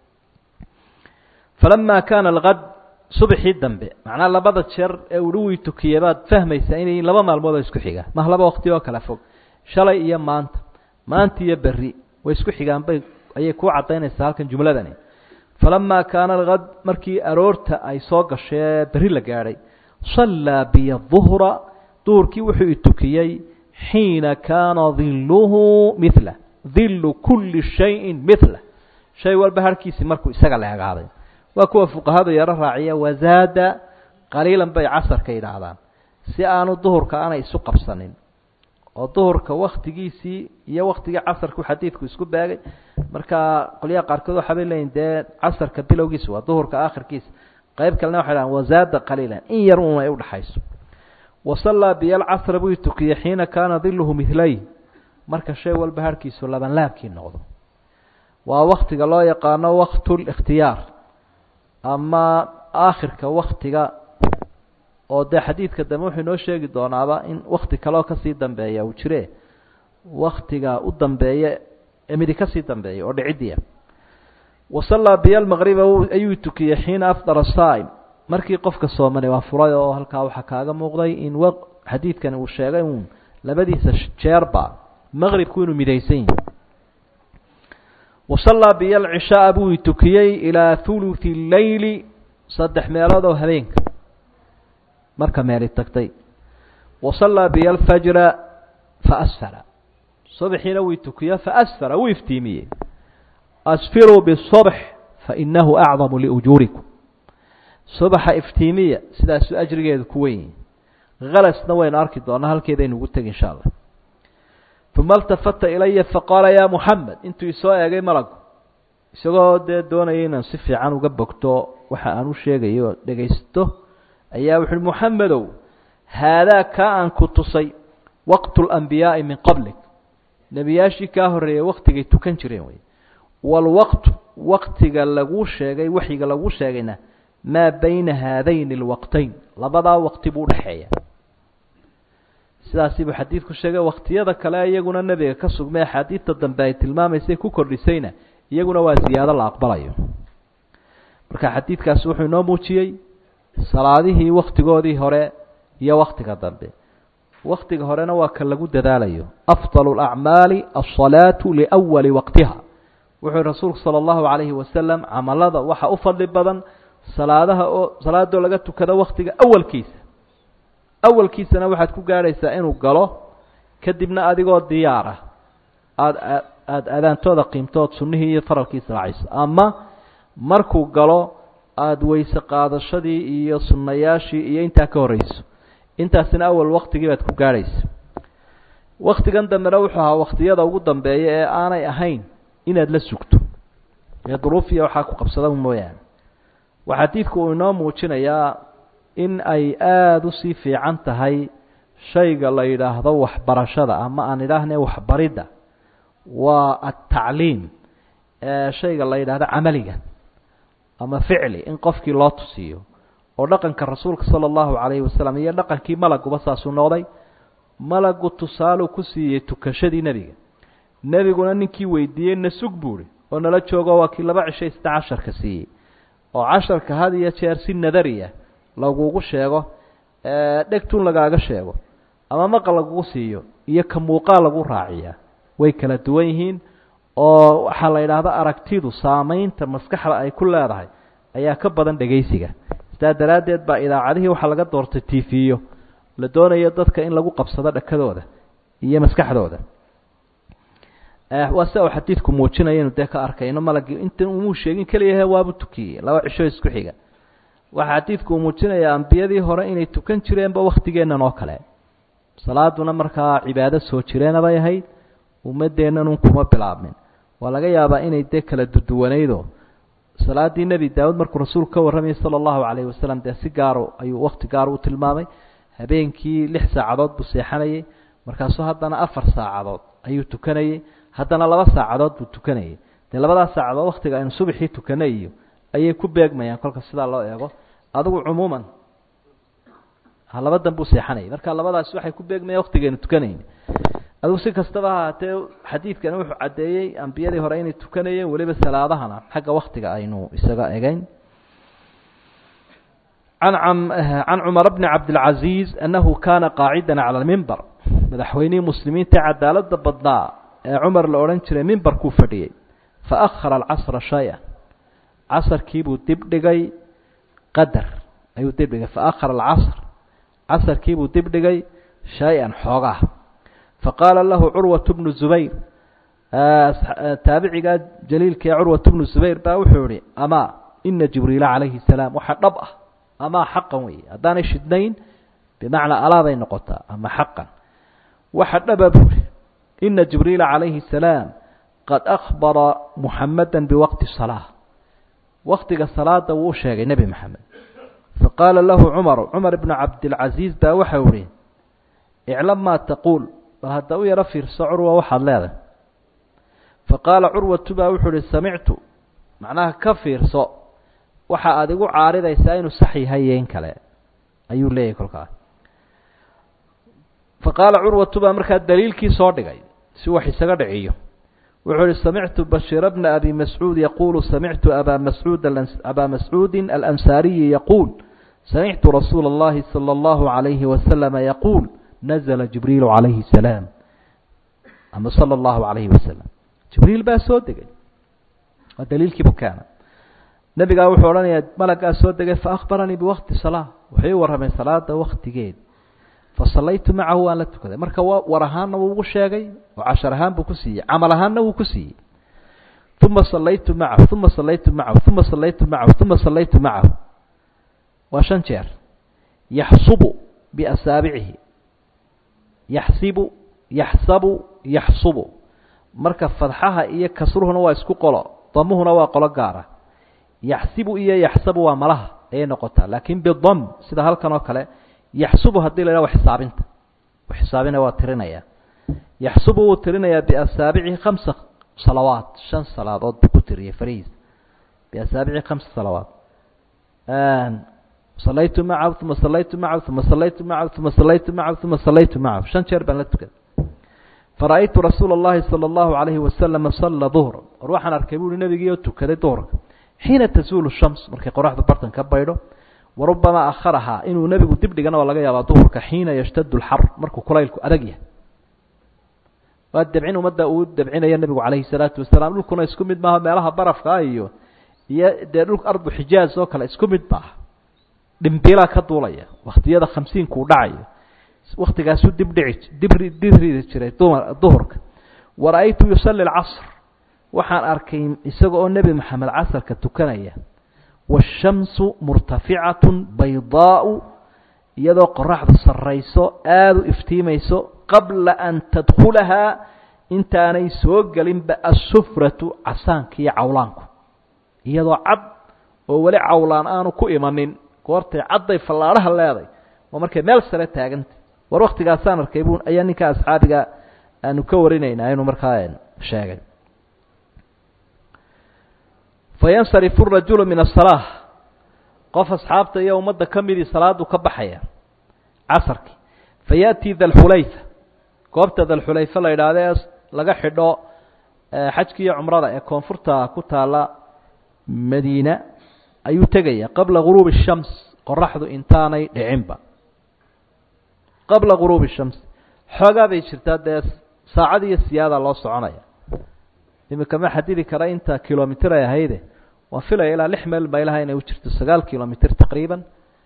falama kaana alkad subxii dambe macnaa labada jeer ee uhi wii tukiyey baad fahmaysaa inay laba maalmood oo isku xiga mah laba waqti oo kala fog shalay iyo maanta maanta iyo berri way isku xigaan bay ayay kuu caddaynaysaa halkan jumladani falamaa kaana alkad markii aroorta ay soo gashee berri la gaadhay sallaa biya duhra duhurkii wuxuu itukiyey xiina kaana diluhu mila dilu kulli shayin mila shay walba harhkiisii markuu isaga la egaaday waa kuwa fuqahadu yaro raaciya wazaada qaliilan bay casarka yidhaahdaan si aanu duhurka aanay isu qabsanin oo duhurka waktigiisii iyo waktigii casarku xadiidku isku beegay marka qolyaha qaarkood waxaa bay leeyihin dee casarka bilowgiisa waa duhurka aakhirkiisa qayb kalena waxay dhahan wazaada qaliilan in yar un ay udhaxayso wasallaa biyo alcasra buu tukiyey xiina kaana diluhu midlay marka shay walba harhkiisu labanlaabkii noqdo waa waktiga loo yaqaano waktulikhtiyaar ama aakhirka waktiga oo dee xadiidka dambe wuxuu inoo sheegi doonaaba in wakti kaleoo kasii dambeeya uu jire waktiga u dambeeye midi kasii dambeeya oo dhicidiya wasallaa biyo lmaqriba ayuu tukiyey xiina afdara saa'im markii qofka soomani waa furay oo halkaa waxaa kaaga muuqday in w xadiidkani uu sheegay uun labadiisa jeerba maqribku inuu midaysan yihi wasallaa biyo alcishaaa buu tukiyey ilaa thuluthi leyli saddex meelood oo habeenka marka meeli tagtay wasallaa biyo alfajra faasfara subaxiina wuu tukiyo faasfara wuu iftiimiyey asfiruu bisobx fainahu acdamu liujuurikum subaxa iftiimiya sidaasuu ajrigeedu ku wen yihi halasna waynu arki doonaa halkeedaynu ugu tegi insha allah uma altafata ilaya faqaala ya muxamed intuu isoo eegay malagu isagoo dee doonaya inaan si fiican uga bogto waxa aan u sheegayo oo dhegaysto ayaa wuxu uhi muxamedow haadaa kaa aan ku tusay waqtu اlanbiyaa'i min qablik nebiyaashii kaa horreeyey waktigay tukan jireen wey wاlwaqtu waktiga laguu sheegay waxyiga laguu sheegayna maa bayna haadayn اlwaqtayn labadaa waqti buu udhexeeya sidaasi buu xadiidku sheegay waktiyada kale iyaguna nebiga ka sugmay axaadiidta dambe ay tilmaamaysay ku kordhisayna iyaguna waa ziyaado la aqbalayo marka xadiidkaasi wuxuu inoo muujiyey salaadihii waktigoodii hore iyo waktiga dambe waktiga horena waa ka lagu dadaalayo afdal اlacmaali alsalaatu liwali waqtiha wuxuu rasuulku salى اllahu alayhi wasalam camalada waxa u fadli badan salaadaha oo salaadoo laga tukado waktiga awalkiisa awalkiisana waxaad ku gaadhaysaa inuu galo kadibna adigoo diyaar ah aada aada aadaantooda qiimtood sunnihii iyo faralkiisa raacayso ama markuu galo aada weyse qaadashadii iyo sunnayaashii iyo intaa ka horreyso intaasina awal waktigii baad ku gaadhaysa waktigan dambena wuxuu ahaa waktiyada ugu dambeeya ee aanay ahayn inaad la sugto ee duruufiya waxaa ku qabsada mooyaane waxaa diidku uu inoo muujinayaa in ay aada usii fiican tahay shayga la yidhaahdo waxbarashada ama aan idhaahne waxbaridda waa atacliim shayga la yidhaahdo camaliga ama ficli in qofkii loo tusiyo oo dhaqanka rasuulka sala allahu calayhi wasalam iyo dhaqankii malaguba saasuu noqday malagu tusaaluu ku siiyey tukashadii nebiga nebiguna ninkii weydiiyey na sug buuhi oo nala joogo waa kii laba cishay sita casharka siiyey oo casharka had iyo jeer si nadariya lagugu sheego dhegtun lagaaga sheego ama maqal lagugu siiyo iyo ka muuqaal lagu raaciyaa way kala duwan yihiin oo waxaa la yidhaahda aragtidu saamaynta maskaxda ay ku leedahay ayaa ka badan dhegaysiga sidaa daraaddeed baa idaacadihii waxaa laga doortay tifiyo la doonayo dadka in lagu qabsado dhakadooda iyo maskaxdooda waa sia uu xadiidku muujinaya inu dee ka arkayno malagii intan umuu sheegin keliyahe waabu tukiyey laba cisho isku xiga waxaa xadiidku uu muujinayaa ambiyadii hore inay tukan jireenba waktigeennan oo kale salaaduna markaa cibaado soo jireena bay ahayd ummaddeennan un kuma bilaabmin waa laga yaabaa inay dee kala duduwanaydo salaaddii nebi daawud markuu rasuulku ka warramayay sala allahu calayhi wasalam dee si gaaro ayuu wakti gaaro u tilmaamay habeenkii lix saacadood buu seexanayey markaasuu haddana afar saacadood ayuu tukanayey haddana laba saacadood buu tukanayay dee labadaas saacadood waktiga aynu subaxii tukanay iyo ayay ku beegmayaan kolka sidaa loo eego adigu cumuuman labadan buu seexanayay marka labadaasi waxay ku beegmayaan waktigaynu tukanayn adigu si kastaba ahaatee xadiidkani wuxuu caddeeyey ambiyadii hore inay tukanayeen weliba salaadahana xagga waktiga aynu isaga egeyn an can cumar bni cabdilcaziiz annahu kaana qaacidan cala lmimber madaxweynihii muslimiinta cadaalada badnaa ee cumar la odhan jiray mimbarkuu fadhiyey faahara alcasra shay-an casarkiibuu dib dhigay qadar ayuu dib dhigay faahara alcasr casarkiibuu dib dhigay shay-an xoogaa faqaala lahu curwat bnu zubayr taabicigaa jaliilka ee curwat bnu zubayr baa wuxuu yihi amaa ina jibriila calayhi salaam waxaa dhab ah amaa xaqan wey haddaanay shidnayn bimacnaa alaabay noqotaa ama xaqan waxa dhaba buuri ina jibriila calayhi salaam qad akhbara muxamada biwaqti salaa waktiga salaada wuu u sheegay nebi maxamed faqaala lahu cumaru cumar ibnu cabdilcasiis baa waxau ihi iclam maa taquul bal hadda u yaro fiirso curwa waxaad leedahay faqaala curwatu baa wuxuu ihi samictu macnaha ka fiirso waxa aada igu caaridaysaa inuu sax yahay iyo in kale ayuu leeyahay kolkaa faqaala curwatu baa markaa daliilkii soo dhigay si wax isaga dhiciyo wuxuu ihi samictu bashiira bna abi mascuud yaquulu samictu abaa mascuud abaa mascuudin alansaariyi yaquul samictu rasuula اllahi salى اllahu عalayhi wasalama yaquul nazla jibriilu calayhi salaam ama salى اllahu عalayhi wasalam jibriil baa soo degay waa daliilkiibu keena nebigaa wuxuu odhanayaa malaggaa soo degay faakbaranii biwaqti salaa wuxuu ii warramay salaada waktigeed fasallaytu macahu waan la tukaday marka war ahaanna wuu ugu sheegay oo cashar ahaan buu ku siiyey camal ahaanna wuu ku siiyey uma sallaytu macahu uma sallaytu macahu uma sallaytu macahu uma sallaytu macahu waa shan jeer yaxsubu biasaabicihi yaxsibu yaxsabu yaxsubu marka fadxaha iyo kasruhuna waa isku qolo damuhuna waa qolo gaara yaxsibu iyo yaxsabu waa malaha ayay noqotaa laakiin bidam sida halkan oo kale yaxsubu haddii la yidhaha wa xisaabinta wa xisaabina waa tirinaya yaxsubu wuu tirinayaa biasaabicihi khamsa salawaat shan salaadood buu ku tiriyay farihiisa biasaabici khamsa salawaat salaytu macahu uma salaytu macahu uma salaytu macahu uma salaytu macahu uma salaytu macahu shan jeer baan la tukaday fara-aytu rasuula اllahi salى اllahu alayhi wasalama salla duhra war waxaan arkay buuhi nebigii oo tukaday duhrka xiina tasuulu shams markay qoraxdu bartan ka baydho warubamaa akharahaa inuu nebigu dib dhigana waa laga yaabaa duhurka xiina yashtadu lxar markuu kulaylku adag yahay waa dabcin ummadda uu dabcinaya nebigu calayhi salaatu wasalaam dhulkuna isku mid maaha meelaha barafkaa iyo iyo dee dhulka ardu xijaaz oo kale isku mid maaha dhimbiilaa ka duulaya waktiyada khamsiinkuu dhacayo waktigaasuu dib dhici dibri diridi jiray dumar duhurka wara-aytu yusalli alcasr waxaan arkay isaga oo nebi maxamed casarka tukanaya waashamsu murtaficatun baydaau iyadoo qoraxdu sarrayso aada u iftiimayso qabla an tadkhulahaa intaanay soo gelinba assufratu casaanka iyo cawlaanku iyadoo cad oo weli cawlaan aanu ku imanin goortay cadday fallaadhaha leeday waa markay meel sare taaganta war waktigaasaan arkay bun ayaa ninka asxaabiga aanu ka warinaynaa inuu markaa sheegay fayansarifu rajulu min asalaa qof asxaabta iyo ummadda ka midii salaadu ka baxaya casarkii fayaأtii dalxulayfa goobta dalxulayfa la yidhaahdo ee laga xidho xajki iyo cumrada ee koonfurta ku taala madiina ayuu tegaya qabla guruubi الshams qoraxdu intaanay dhicinba qabla guruubi الshams xoogaa bay jirtaa dee saacad iyo siyaada loo soconaya imika ma xadidi kara inta kilomitr ay ahayde waan filaya ilaa lix meel maylaha inay u jirto sagaal kilomitr taqriiban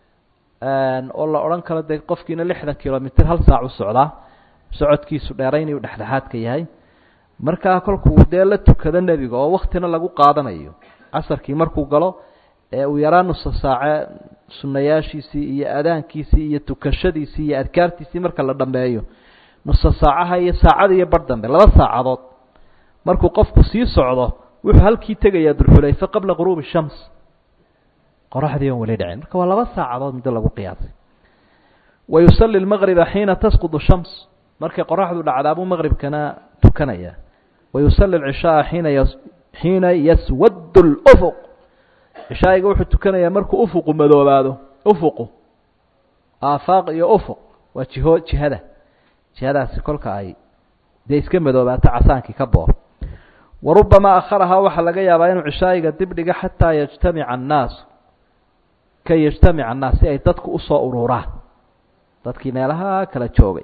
oo la odhan karo dee qofkiina lixdan kilomitr hal saac u socdaa socodkiisu dheerayn uu dhexdhexaadka yahay markaa kolkuu dee la tukado nebiga oo waktina lagu qaadanayo casarkii markuu galo ee uu yaraa nusa saace sunayaashiisii iyo adaankiisii iyo tukashadiisii iyo adkaartiisii marka la dhameeyo nusa saacaha iyo saacada iyo bar dambe laba saacadood markuu qofku sii socdo wuxuu halkii tegayaa dulxulayfe qabla guruubi shams qoraxdii on weli dhicin marka waa laba saacadood muddo lagu qiyaasay wa yusalli lmaqriba xiina tasqudu shams markay qoraxdu dhacdaabuu maqribkana tukanaya wa yusalli lcishaaa xiina y xiina yaswaddu lufuq cishaa'iga wuxuu tukanayaa markuu ufuqu madoobaado ufuqu aafaaq iyo ufuq waa jiho jihada jihadaasi kolka ay dee iska madoobaato casaankii ka boo warubamaa akharahaa waxaa laga yaabaa inuu cishaa'iga dib dhiga xataa yajtamica annaasu kay yajtamica annaas si ay dadku usoo ururaan dadkii meelaha kala joogay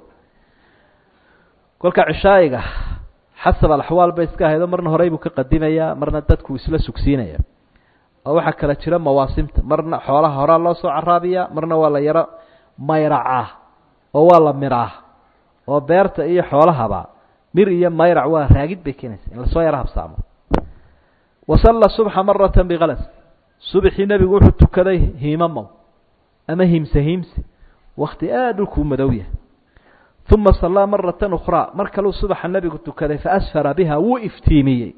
kolka cishaa'iga xasab alaxwaal bay iska ahaydo marna horey buu ka qadimayaa marna dadku isla sugsiinaya oo waxaa kala jira mawaasimta marna xoolaha horaa loo soo caraabiyaa marna waa la yaro mayracaa oo waa la miraa oo beerta iyo xoolahaba mir iyo mayrac waa raagid bay keenaysa in lasoo yaro habsaamo wasalla subxa marata bikalas subxii nebigu wuxuu tukaday hiimamow ama himse himse wakti aada dhulkuu madow yahay uma sallaa maratan ukhraa mar kaluu subaxa nebigu tukaday faasfara biha wuu iftiimiyey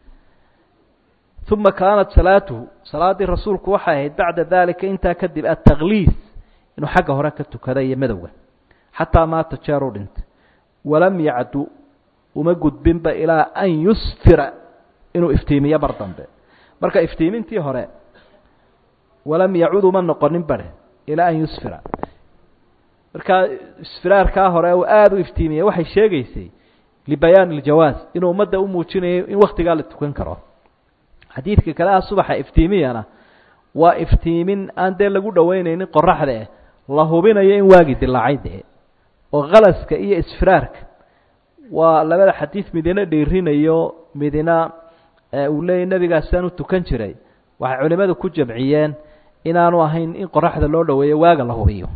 uma kaanat salaatuhu salaaddii rasuulku waxay ahayd bacda dalika intaa kadib attakliis inuu xagga hore ka tukada iyo madowga xataa maata jeeruu dhintay walam yacdu uma gudbinba ilaa an yusfira inuu iftiimiyo mar dambe marka iftiimintii hore walam yacud uma noqonin bare ilaa an yusfira markaa isfiraarkaa hore uu aada u iftiimiyey waxay sheegaysay libayaan iljawaaz inuu ummadda u muujinayo in waktigaa la tukan karo xadiidka kale ah subaxa iftiimiyana waa iftiimin aan dee lagu dhoweyneynin qoraxdae la hubinayo in waagi dilaacay dee oo khalaska iyo isfiraarka waa labada xadiid midina dhiirinayo midina uu leeyay nebigaasaan u tukan jiray waxay culimadu ku jamciyeen inaanu ahayn in qoraxda loo dhoweeyo waaga la hubiyo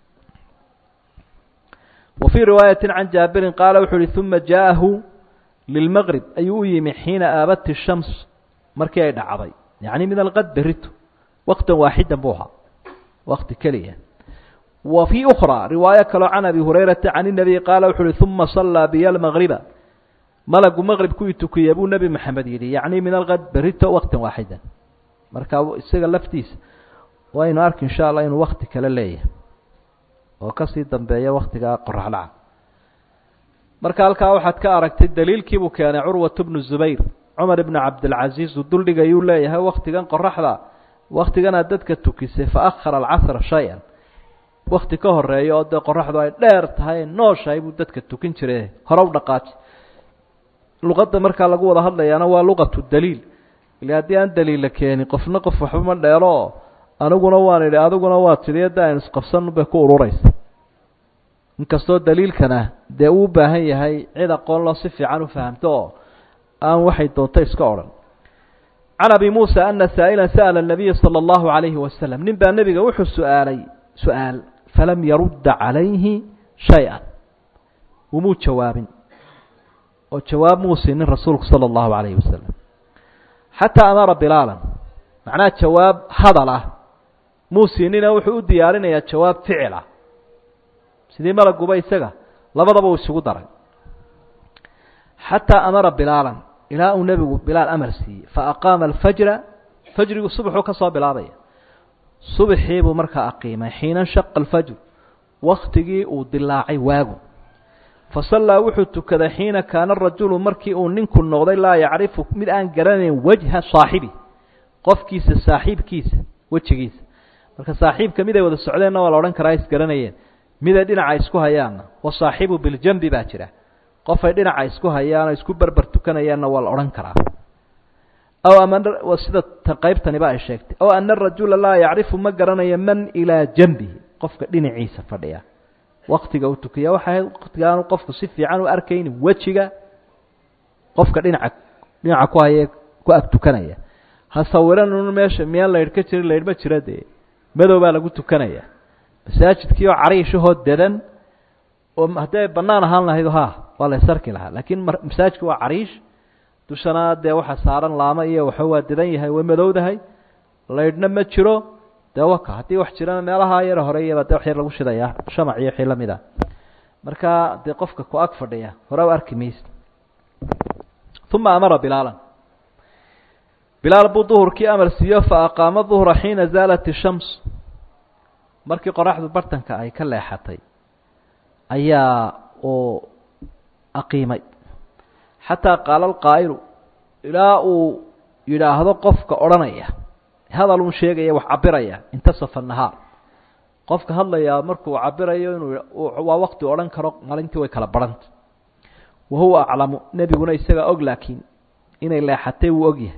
wa fii riwaayati can jaabirin qaala wuxuu uhi uma jaa'ahu lilmaqrib ayuu u yimi xiina aabati shams markii ay dhacday yacni min alqad berito waqtan waaxidan buu ahaa waqti keliya wa fii ukhraa riwaayo kaloo can abi hurayrata can inabiy qaala wuxu uhi uma sallaa biya almaqriba malagu maqrib kuwii tukiyey buu nebi maxamed yidhi yacni min alqad berito waqtan waaxidan marka isaga laftiisa waynu arki insha allah inuu wakti kale leeyahay oo kasii dambeeya waktigaa qoraxdhaca marka halkaa waxaad ka aragtay daliilkiibuu keenay curwat bnu zubayr cumar ibnu cabdilcaziiz uu duldhigayuu leeyahay waktigan qoraxda waktiganaad dadka tukisay fa akhara alcasra shay-an wakti ka horeeya oo dee qoraxdu ay dheer tahay nooshahay buu dadka tukin jiray hore u dhaqaaji luqadda markaa lagu wada hadlayaana waa luqatu daliil ile haddii aan daliilla keenin qofna qof waxba ma dheelo oo aniguna waan idhi adiguna waa tidhi da aynu isqabsan bay ku ururaysa inkastoo daliilkana dee uu u baahan yahay cid aqoon loo si fiican u fahamto oo aan waxay doonto iska odhan can abi muusa ana saa'ilan sa'ala nabiya sala allahu calayhi wasalam nin baa nebiga wuxuu su-aalay su-aal falam yarudda calayhi shay-an umuu jawaabin oo jawaab muu siinin rasuulku sala allahu calayhi wasalam xataa amara bilaalan macnaha jawaab hadal ah muu siinina wuxuu u diyaarinayaa jawaab ficil ah sidii malaguba isaga labadaba uu isugu daray xataa amara bilaalan ilaa uu nebigu bilaal amar siiyey fa aqaama alfajra fajrigu subaxuu ka soo bilaabaya subaxiibuu markaa aqiimay xiina shaqa alfajr waktigii uu dilaacay waagu fa sallaa wuxuu tukaday xiina kaana rajulu markii uu ninku noqday laa yacrifu mid aan garanayn wajha saaxibi qofkiisa saaxiibkiisa wejigiisa marka saaxiibka miday wada socdeenna waa la odhan karaa isgaranayeen miday dhinaca isku hayaanna wasaaxibu biljambi baa jira qofay dhinaca isku hayaanoo isku berber tukanayaanna waa la odhan karaa aw ama sida qaybtaniba ay sheegtay aw ana arajula laa yacrifu ma garanayo man ilaa jambihi qofka dhinaciisa fadhiya waktiga uu tukiya waxay ahayd waktigaanu qofku si fiican u arkaynin wejiga qofka dhinaca dhinaca ku haye ku ag tukanaya ha sawiran un meesha miyaan laydh ka jirin laydh ma jira dee madow baa lagu tukanaya masaajidkii oo cariishahoo dedan oo haddii ay bannaan ahaan lahayd ha waa la ysarki lahaa laakiin masaajidku waa cariish dushana dee waxa saaran laamo iyo waxa waa dedan yahay way madowdahay laydhna ma jiro dee waka haddii wax jirana meelaha yar horeeyaba dee wax yar lagu shidayaa shamac iyo wixii lamid ah marka dee qofka ku ag fadhiya hore u arki maysa uma amara bilaalan bilaal buu duhurkii amar siiyo fa aqaama duhra xiina zaalat ishams markii qoraxdu bartanka ay ka leexatay ayaa uu aqiimay xataa qaala alqaa'ilu ilaa uu yidhaahdo qofka odhanaya hadal un sheegaya wax cabiraya intasafa nahaar qofka hadlayaa markuu cabirayo inuu waa wakti odhan karo maalintii way kala barhanta wa huwa aclamu nebiguna isagaa og laakiin inay leexatay wuu ogyahay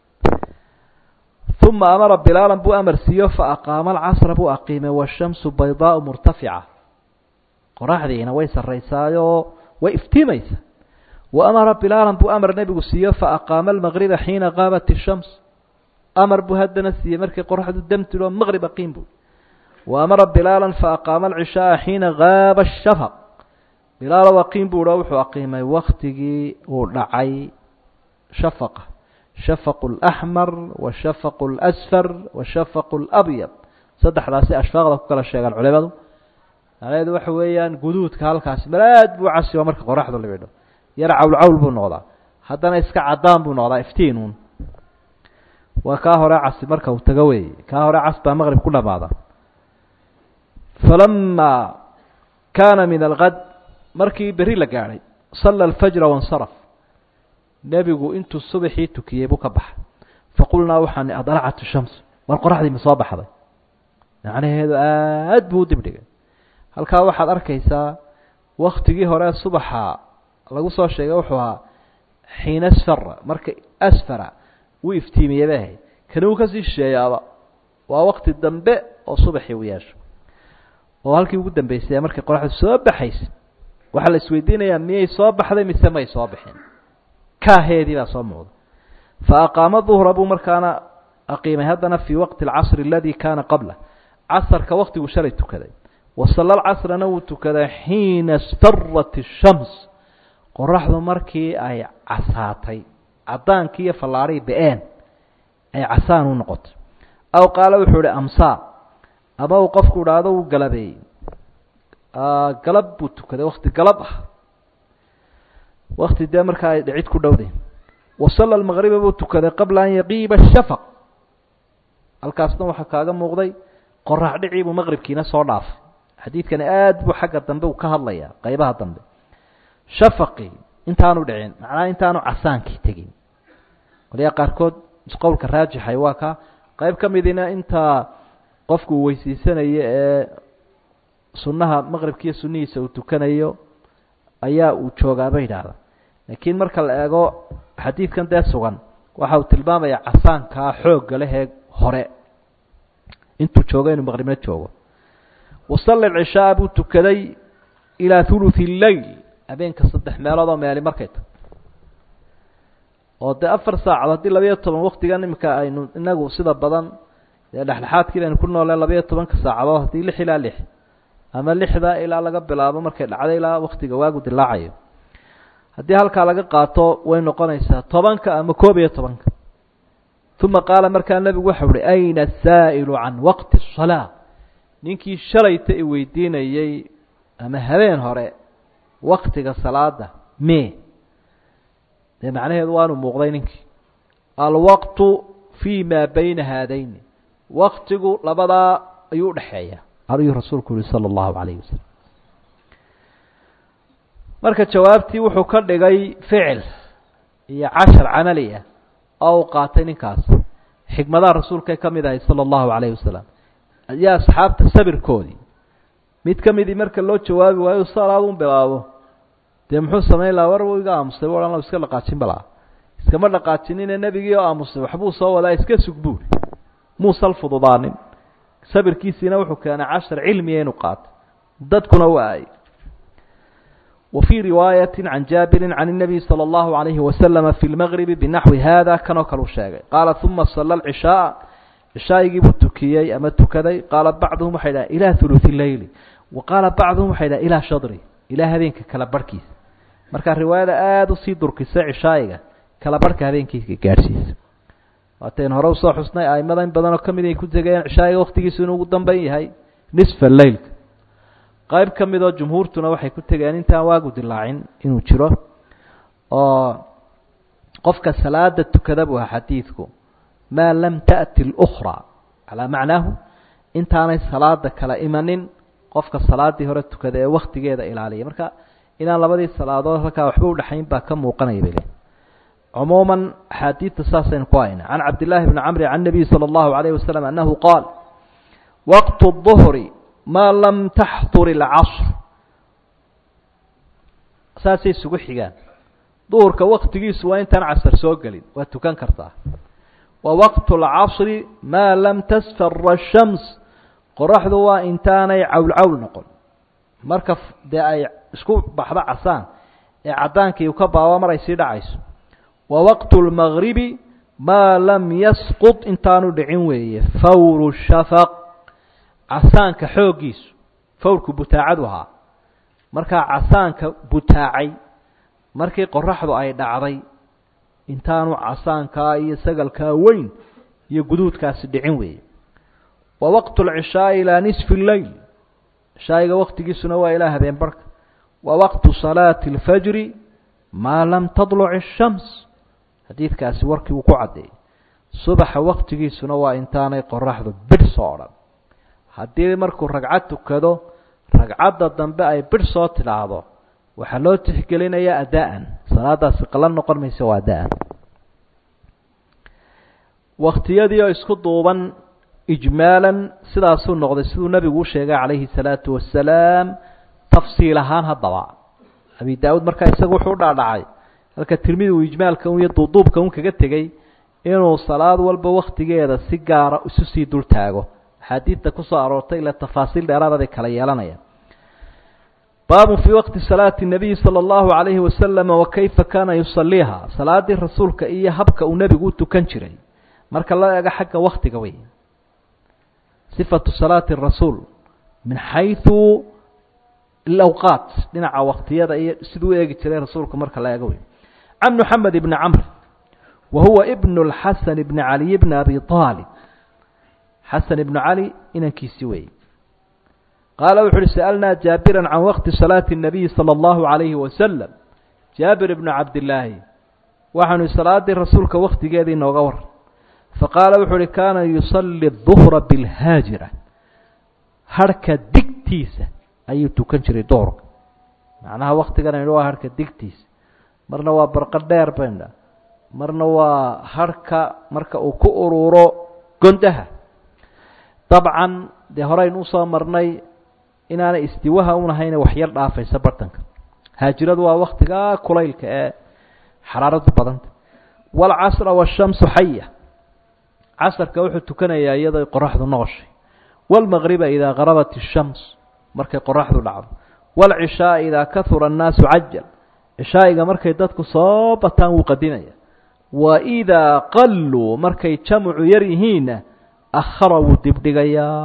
uma amara bilaalan buu amar siiyo fa aqaama alcasra buu aqiimay washamsu baydaau murtafica qoraxdiina way sarraysaayoo way iftiimaysa wa amara bilaalan buu amar nebigu siiyo fa aqaama almaqriba xiina qaabat ishams amar buu haddana siiyey markii qoraxdu damtilo maqrib aqiim buu wa amara bilaalan fa aqaama alcishaaa xiina gaaba ashafaq bilaalow aqiim buu o wuxuu aqiimay waktigii uu dhacay shafaqa shafaqu alaxmar wa shafaqu alasfar wa shafaqu alabyad saddexdaasi ashfaaqda ku kala sheegaan culimadu macnaheedu waxa weeyaan guduudka halkaasi malaad buu casi marka qoraxdu libidho yar cawl cawl buu noqdaa haddana iska caddaan buu noqdaa iftiinuun waa kaa hore casi marka uu tago weeye kaa hore cas baa maqrib ku dhamaada falama kaana min alkad markii berri la gaadhay salla alfajra waاnsaraf nebigu intuu subaxii tukiyey buu ka baxay faqulnaa waxaan adlacat shams war qoraxdii ma soo baxday macnaheedu aad buu u dibdhigay halkaa waxaad arkaysaa waktigii hore subaxa lagu soo sheegay wuxuu ahaa xiina asfara marka asfara wuu iftiimiyey bay ahayd kani wuu kasii shisheeyaaba waa wakti dambe oo subaxii u yeesho oo halkii ugu dambeysay markay qoraxdu soo baxaysa waxaa la isweydiinayaa miyay soo baxday mise may soo bixin kaaheedii baa soo muuqda fa aqaama duhra buu markaana aqiimay haddana fii waqti alcasri aladi kaana qabla casarka waktiguu shalay tukaday wasalla alcasrana wuu tukaday xiina isfarat ishams qoraxdu markii ay casaatay caddaankii iyo fallaarhii be-een ay casaan u noqotay aw qaala wuxuu ihi amsaa ama uu qofku idhaahdo wuu galabeeyey galab buu tukaday wakti galab ah wakti dee markaa ay dhicid ku dhowday wasalla almaqriba buu tukaday qabla an yaqiiba ashafaq halkaasna waxaa kaaga muuqday qorax dhicii buu maqribkiina soo dhaafay xadiidkani aad buu xagga dambe uu ka hadlayaa qaybaha dambe shafaqii intaanu dhicin macnaha intaanu casaankii tegin qolyaha qaarkood qowlka raajixay waa ka qayb ka midina intaa qofku uu weysiisanayo ee sunnaha maqribkiiyo sunnihiisa uu tukanayo ayaa uu joogaa bay yidhaahda laakiin marka la eego xadiidkan dee sugan waxa uu tilmaamayaa casaankaa xoogga lehee hore intuu joogo inuu maqribna joogo wasalla alcishaaa buu tukaday ilaa thuluthi lleyl habeenka saddex meelood oo meeli markay tahay oo dee afar saacad haddii labayo toban waktigan iminka aynu inagu sida badan dee dhexdhexaadkii baynu ku nooleen labayo tobanka saacadood haddii lix ilaa lix ama lixda ilaa laga bilaabo markay dhacdo ilaa waktiga waagu dilaacayo haddii halkaa laga qaato way noqonaysaa tobanka ama koob iyo tobanka uma qaala markaa nebigu waxau uhi ayna asaa'ilu can waqti الsalaa ninkii shalayta i weydiinayey ama habeen hore waktiga salaada me dee macnaheedu waanu muuqday ninkii alwaqtu fii maa bayna haadayni waktigu labadaa ayuu udhexeeya ayuu rasuulku yihi salى اllahu alayh wasalam marka jawaabtii wuxuu ka dhigay ficil iyo cashar camali ah oo uu qaatay ninkaas xikmadaha rasuulkay ka mid ahay salى اllahu alayh wasalam iyo asxaabta sabirkoodii mid ka midii marka loo jawaabi waayo salaadun bilaabo dee muxuu samayn lahaa war iga aamusay bu odhan iska dhaqaajin balaa iskama dhaqaajinine nebigii oo aamusay waxbuu soo wadaa iska sug buuri muusal fududaanin sabirkiisiina wuxuu keenay cashar cilmiya inuu qaato dadkuna u aayay wa fii riwaayati can jaabirin can الnabiy salى اllahu alayhi wasalama fi lmagribi binaxwi hada kanoo kale u sheegay qaala uma sala alcishaaa cishaaigii buu tukiyey ama tukaday qaala bacduhum waxay dhaha ilaa huluثi leyli wa qaala bacduhum waxay dhaha ilaa shadri ilaa habeenka kala barhkiisa markaa riwaayada aada usii durkisay cishaa'iga kala barhka habeenkiisa gaadhsiisa waatayn hore usoo xusnay aimada in badanoo ka mid ay ku tegayeen cishaa'iga waktigiisu inuu ugu dambeyn yahay nisfa leylka qayb ka midoo jumhuurtuna waxay ku tegeen intaan waagu dilaacin inuu jiro oo qofka salaada tukada buu aha xadiidku maa lam taأti اlأkhraa calaa macnaahu intaanay salaada kala imanin qofka salaadii hore tukada ee waktigeeda ilaaliya marka inaan labadii salaadood halkaa waxba udhexayn baa ka muuqanaya bay leehay cumuuman axaadiidta saasaynu ku hayna can cabdillaahi bni camri can nabiy salى اllahu alayh wasalam annahu qaal waqt الظhri maa lam taxdur اlcasr saasay isugu xigaan duhurka waktigiisu waa intaan casar soo gelin waa tukan kartaa wa waqt اlcasri maa lam tasfara الshams qoraxdu waa intaanay cawl-cawl noqon marka dee ay isku baxdo casaan ee caddaankii ka baaba mar ay sii dhacayso wa waqtu اlmagribi maa lam yasqط intaanu dhicin weeye fawru shafaq casaanka xooggiisu fawrku butaacadu ahaa markaa casaanka butaacay markii qoraxdu ay dhacday intaanu casaankaa iyo sagalkaa weyn iyo guduudkaasi dhicin weeye wa waqtu اlcishaai ilaa nisfi اleyl cishaa'iga waktigiisuna waa ilaa habeen barhka wa waqtu salaati اlfajri maa lam tadluc الshams xadiidkaasi warkii uu ku caddeeyey subaxa waktigiisuna waa intaanay qoraxdu bidh soo odhan haddii markuu ragcad tukado ragcadda dambe ay bidh soo tidhaahdo waxaa loo tixgelinayaa adaan salaadaasi qala noqon maysa waa adaan waktiyadii oo isku duuban ijmaalan sidaasuu noqday siduu nebigu u sheegay calayhi salaatu wasalaam tafsiil ahaan haddaba abi daa-uud markaa isaga wuxuu u dhaadhacay halka tirmidi uu ijmaalka un iyo duuduubka un kaga tegey inuu salaad walba waktigeeda si gaara isu sii dul taago axaadiidta kusoo aroortay ila tafaasiil dheeraada bay kala yeelanayaan baabu fii waqti salaati nabiyi sala allahu calayhi wasalama wa kayfa kaana yusaliiha salaadii rasuulka iyo habka uu nebigu u tukan jiray marka la eego xagga waktiga wey sifatu salaati rasuul min xayثu alawqaat dhinaca waktiyada iyo siduu u eegi jiray rasuulku marka la eego wey can moxamed ibni camr wa huwa ibn اlxasan ibni caliy bni abi aalib xasan ibnu cali inankiisii weeye qaala wuxu uhi sa'alnaa jaabira can waqti salaati الnabiyi salى اllahu عalayhi wasalam jaabir ibnu cabdillaahi waxaanu salaadii rasuulka waktigeedii nooga war faqaala wuxuu uhi kaana yusalli duhra bilhaajira harhka digtiisa ayuu tukan jiray duhurka macnaha waktigan aynu waa harhka digtiisa marna waa barqa dheer bayndha marna waa harhka marka uu ku ururo gondaha dabcan dee horeynu usoo marnay inaanay istiwaha unahayne waxyar dhaafaysa bartanka haajiradu waa waktigaa kulaylka ee xaraaradu badanta waalcasra waashamsu xaya casarka wuxuu tukanayaa iyadoo qoraxdu noqoshay waalmaqriba idaa garabat ishams markay qoraxdu dhacdo waalcishaaa idaa kahura annaasu cajal cishaa'iga markay dadku soo bataan wuu qadimaya wa idaa qalluu markay jamcu yar yihiinna akhara wuu dibdhigayaa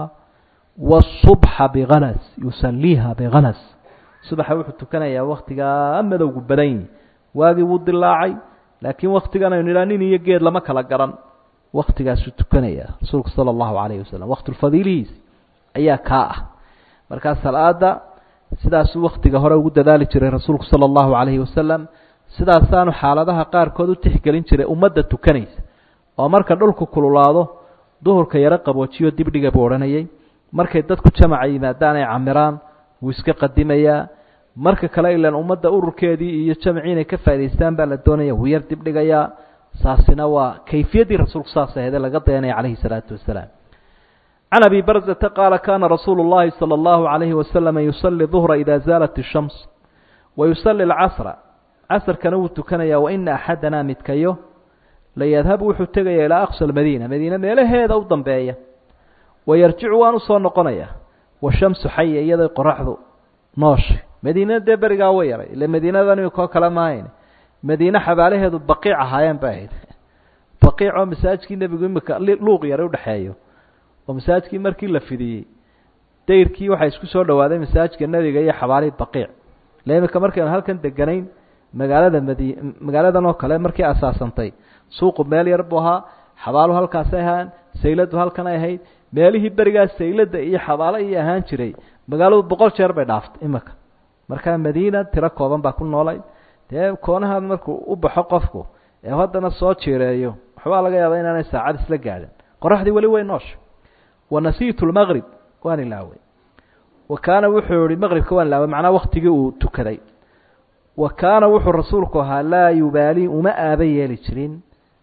waasubxa bikalas yusaliiha bikalas subaxa wuxuu tukanayaa waktigaa madowgu badan yihi waagii wuu dilaacay laakiin waktigan aynu idhaa nin iyo geed lama kala garan waktigaasuu tukanaya rasuulku sala allahu calayhi wasalam waktulfadiilihiisi ayaa kaa ah markaa salaada sidaasuu waktiga hore ugu dadaali jiray rasuulku sala allahu calayhi wasalam sidaasaanu xaaladaha qaarkood u tixgelin jiray ummadda tukanaysa oo marka dhulku kululaado duhurka yaro qaboojiyo dibdhiga buu odhanayay markay dadku jamaca yimaadaan ay camiraan wuu iska qadimayaa marka kale ilan ummadda ururkeedii iyo jamacii inay ka faa'idaystaan baa la doonaya wuu yar dibdhigayaa saasina waa kayfiyaddii rasuulku saas ahede laga dayanaya calayhi salaatu wasalaam can abi barzata qaala kana rasuulu llahi salى allahu calayhi wasalama yusali duhra ida zaalat ishams wa yusali alcasra casrkana wuu tukanayaa waina axadana midkayo layadhabu wuxuu tegaya ilaa aqsa almadiina madiine meelaheeda u dambeeya wayarjicu waan usoo noqonaya washamsu xaya iyadoo qoraxdu nooshay madiinana dee berigaa way yaray ile madiinadan imikoo kale maahayn madiine xabaalaheedu baqiic ahaayeen bay ahayd baqiic oo masaajkii nebigu imika luuq yara udhexeeyo oo masaajkii markii la fidiyey dayrkii waxaa isku soo dhawaaday masaajka nebiga iyo xabaalihii baqiic ile imika markaynu halkan deganayn magaalada madi magaaladan oo kale markii asaasantay suuqu meel yar buu ahaa xabaalu halkaasay ahaan sayladu halkan ay ahayd meelihii berigaas saylada iyo xabaalo iyo ahaan jiray magaaladu boqol jeer bay dhaaftay imika markaa madiina tiro kooban baa ku noolay dee koonaha markuu u baxo qofku ee haddana soo jireeyo waxbaa laga yaabaa inaanay saacad isla gaadhin qoraxdii weli way noosha wa nasiitu lmaqrib waan ilaaway wa kaana wuxuu yihi maqribka waan ilaaway macnaa waktigii uu tukaday wa kaana wuxuu rasuulku ahaa laa yubaali uma aaba yeeli jirin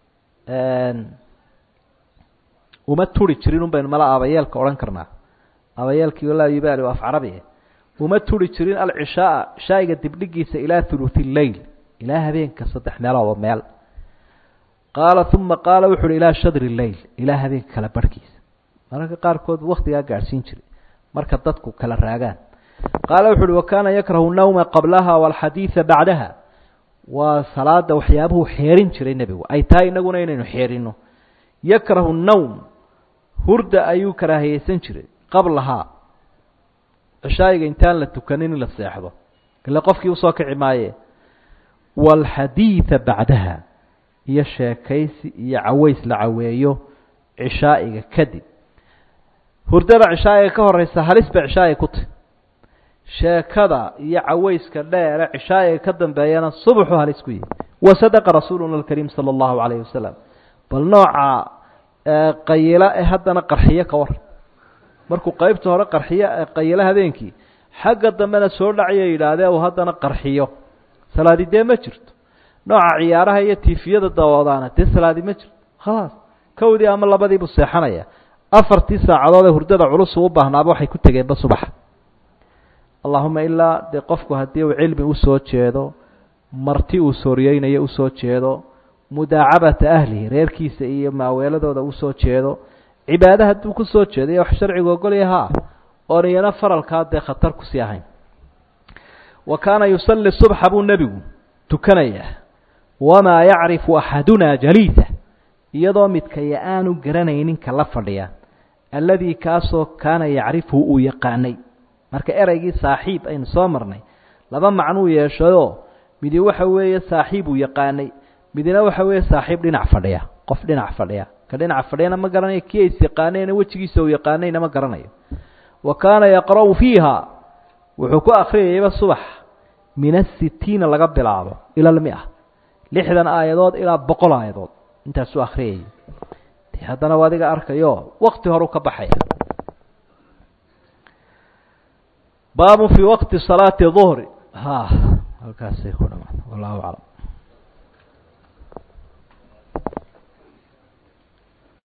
uma turi jirin un baynu mala aabayeelka odhan karnaa aabayeelkii laa yubaali waa af carabi uma turi jirin alcishaaa shaa'iga dibdhigiisa ilaa huluthi leyl ilaa habeenka saddex meelooba meel qaala uma qaala wuxu uhi ilaa shadri leyl ilaa habeenka kala barhkiisa mararka qaarkood waktigaa gaadhsiin jiray marka dadku kala raagaan qaala wuxu uhi wa kaana yakrahu nawma qablaha walxadiida bacdaha waa salaada waxyaabuhu xeerin jiray nebigu ay tahay inaguna inaynu xeerino yakrahu nawm hurda ayuu karaahiyeysan jiray qablahaa cishaayiga intaan la tukanin in la seexdo ile qofkii usoo kici maaye waalxadiida bacdaha iyo sheekaysi iyo caweys la caweeyo cishaa'iga kadib hurdada cishaa'iga ka horeysa halis bay cishaa'iga ku tahy sheekada iyo cawayska dheere cishaa'iga ka dambeeyana subaxu halis ku yihi wa sadaqa rasuuluna alkariim sala allahu calayhi wasalam bal nooca qayila ee haddana qarxiyo ka war markuu qeybta hore qarxiyo qayilo habeenkii xagga dambena soo dhacayo yidhaahdee uu haddana qarxiyo salaadi dee ma jirto nooca ciyaaraha iyo tiifiyada dawoodaana dee salaadi ma jirto khalaas kowdii ama labadiibuu seexanaya afartii saacadood ee hurdada culus uu u baahnaaba waxay ku tegeenba subaxa allahuma ilaa dee qofku haddii uu cilmi usoo jeedo marti uu sooriyeynayo usoo jeedo mudaacabata ahlihi reerkiisa iyo maaweeladooda usoo jeedo cibaada hadduu kusoo jeedo iyo wax sharcigu ogolya ha oon iyana faralkaa dee khatar kusii ahayn wa kaana yusalli subxa buu nebigu tukanayaa wamaa yacrifu axadunaa jaliisa iyadoo midkaya aanu garanaynin ka la fadhiya alladii kaasoo kaana yacrifhu uu yaqaanay marka ereygii saaxiib aynu soo marnay laba macnuu yeeshayoo midi waxa weeye saaxiib uu yaqaanay midina waxa weeye saaxiib dhinac fadhiya qof dhinac fadhiya ka dhinac fadhiyana ma garanayo kii ays yaqaanayna wejigiisa uu yaqaanayna ma garanayo wa kaana yaqra'u fiiha wuxuu ku akhriyayaba subax min asitiina laga bilaabo ila almia lixdan aayadood ilaa boqol aayadood intaasuu akhriyayay de haddana u adiga arkayo wakti horeu ka baxaya baabu fii waqti salaati duhri ha halkaasay ku dhamaan wallahu aclam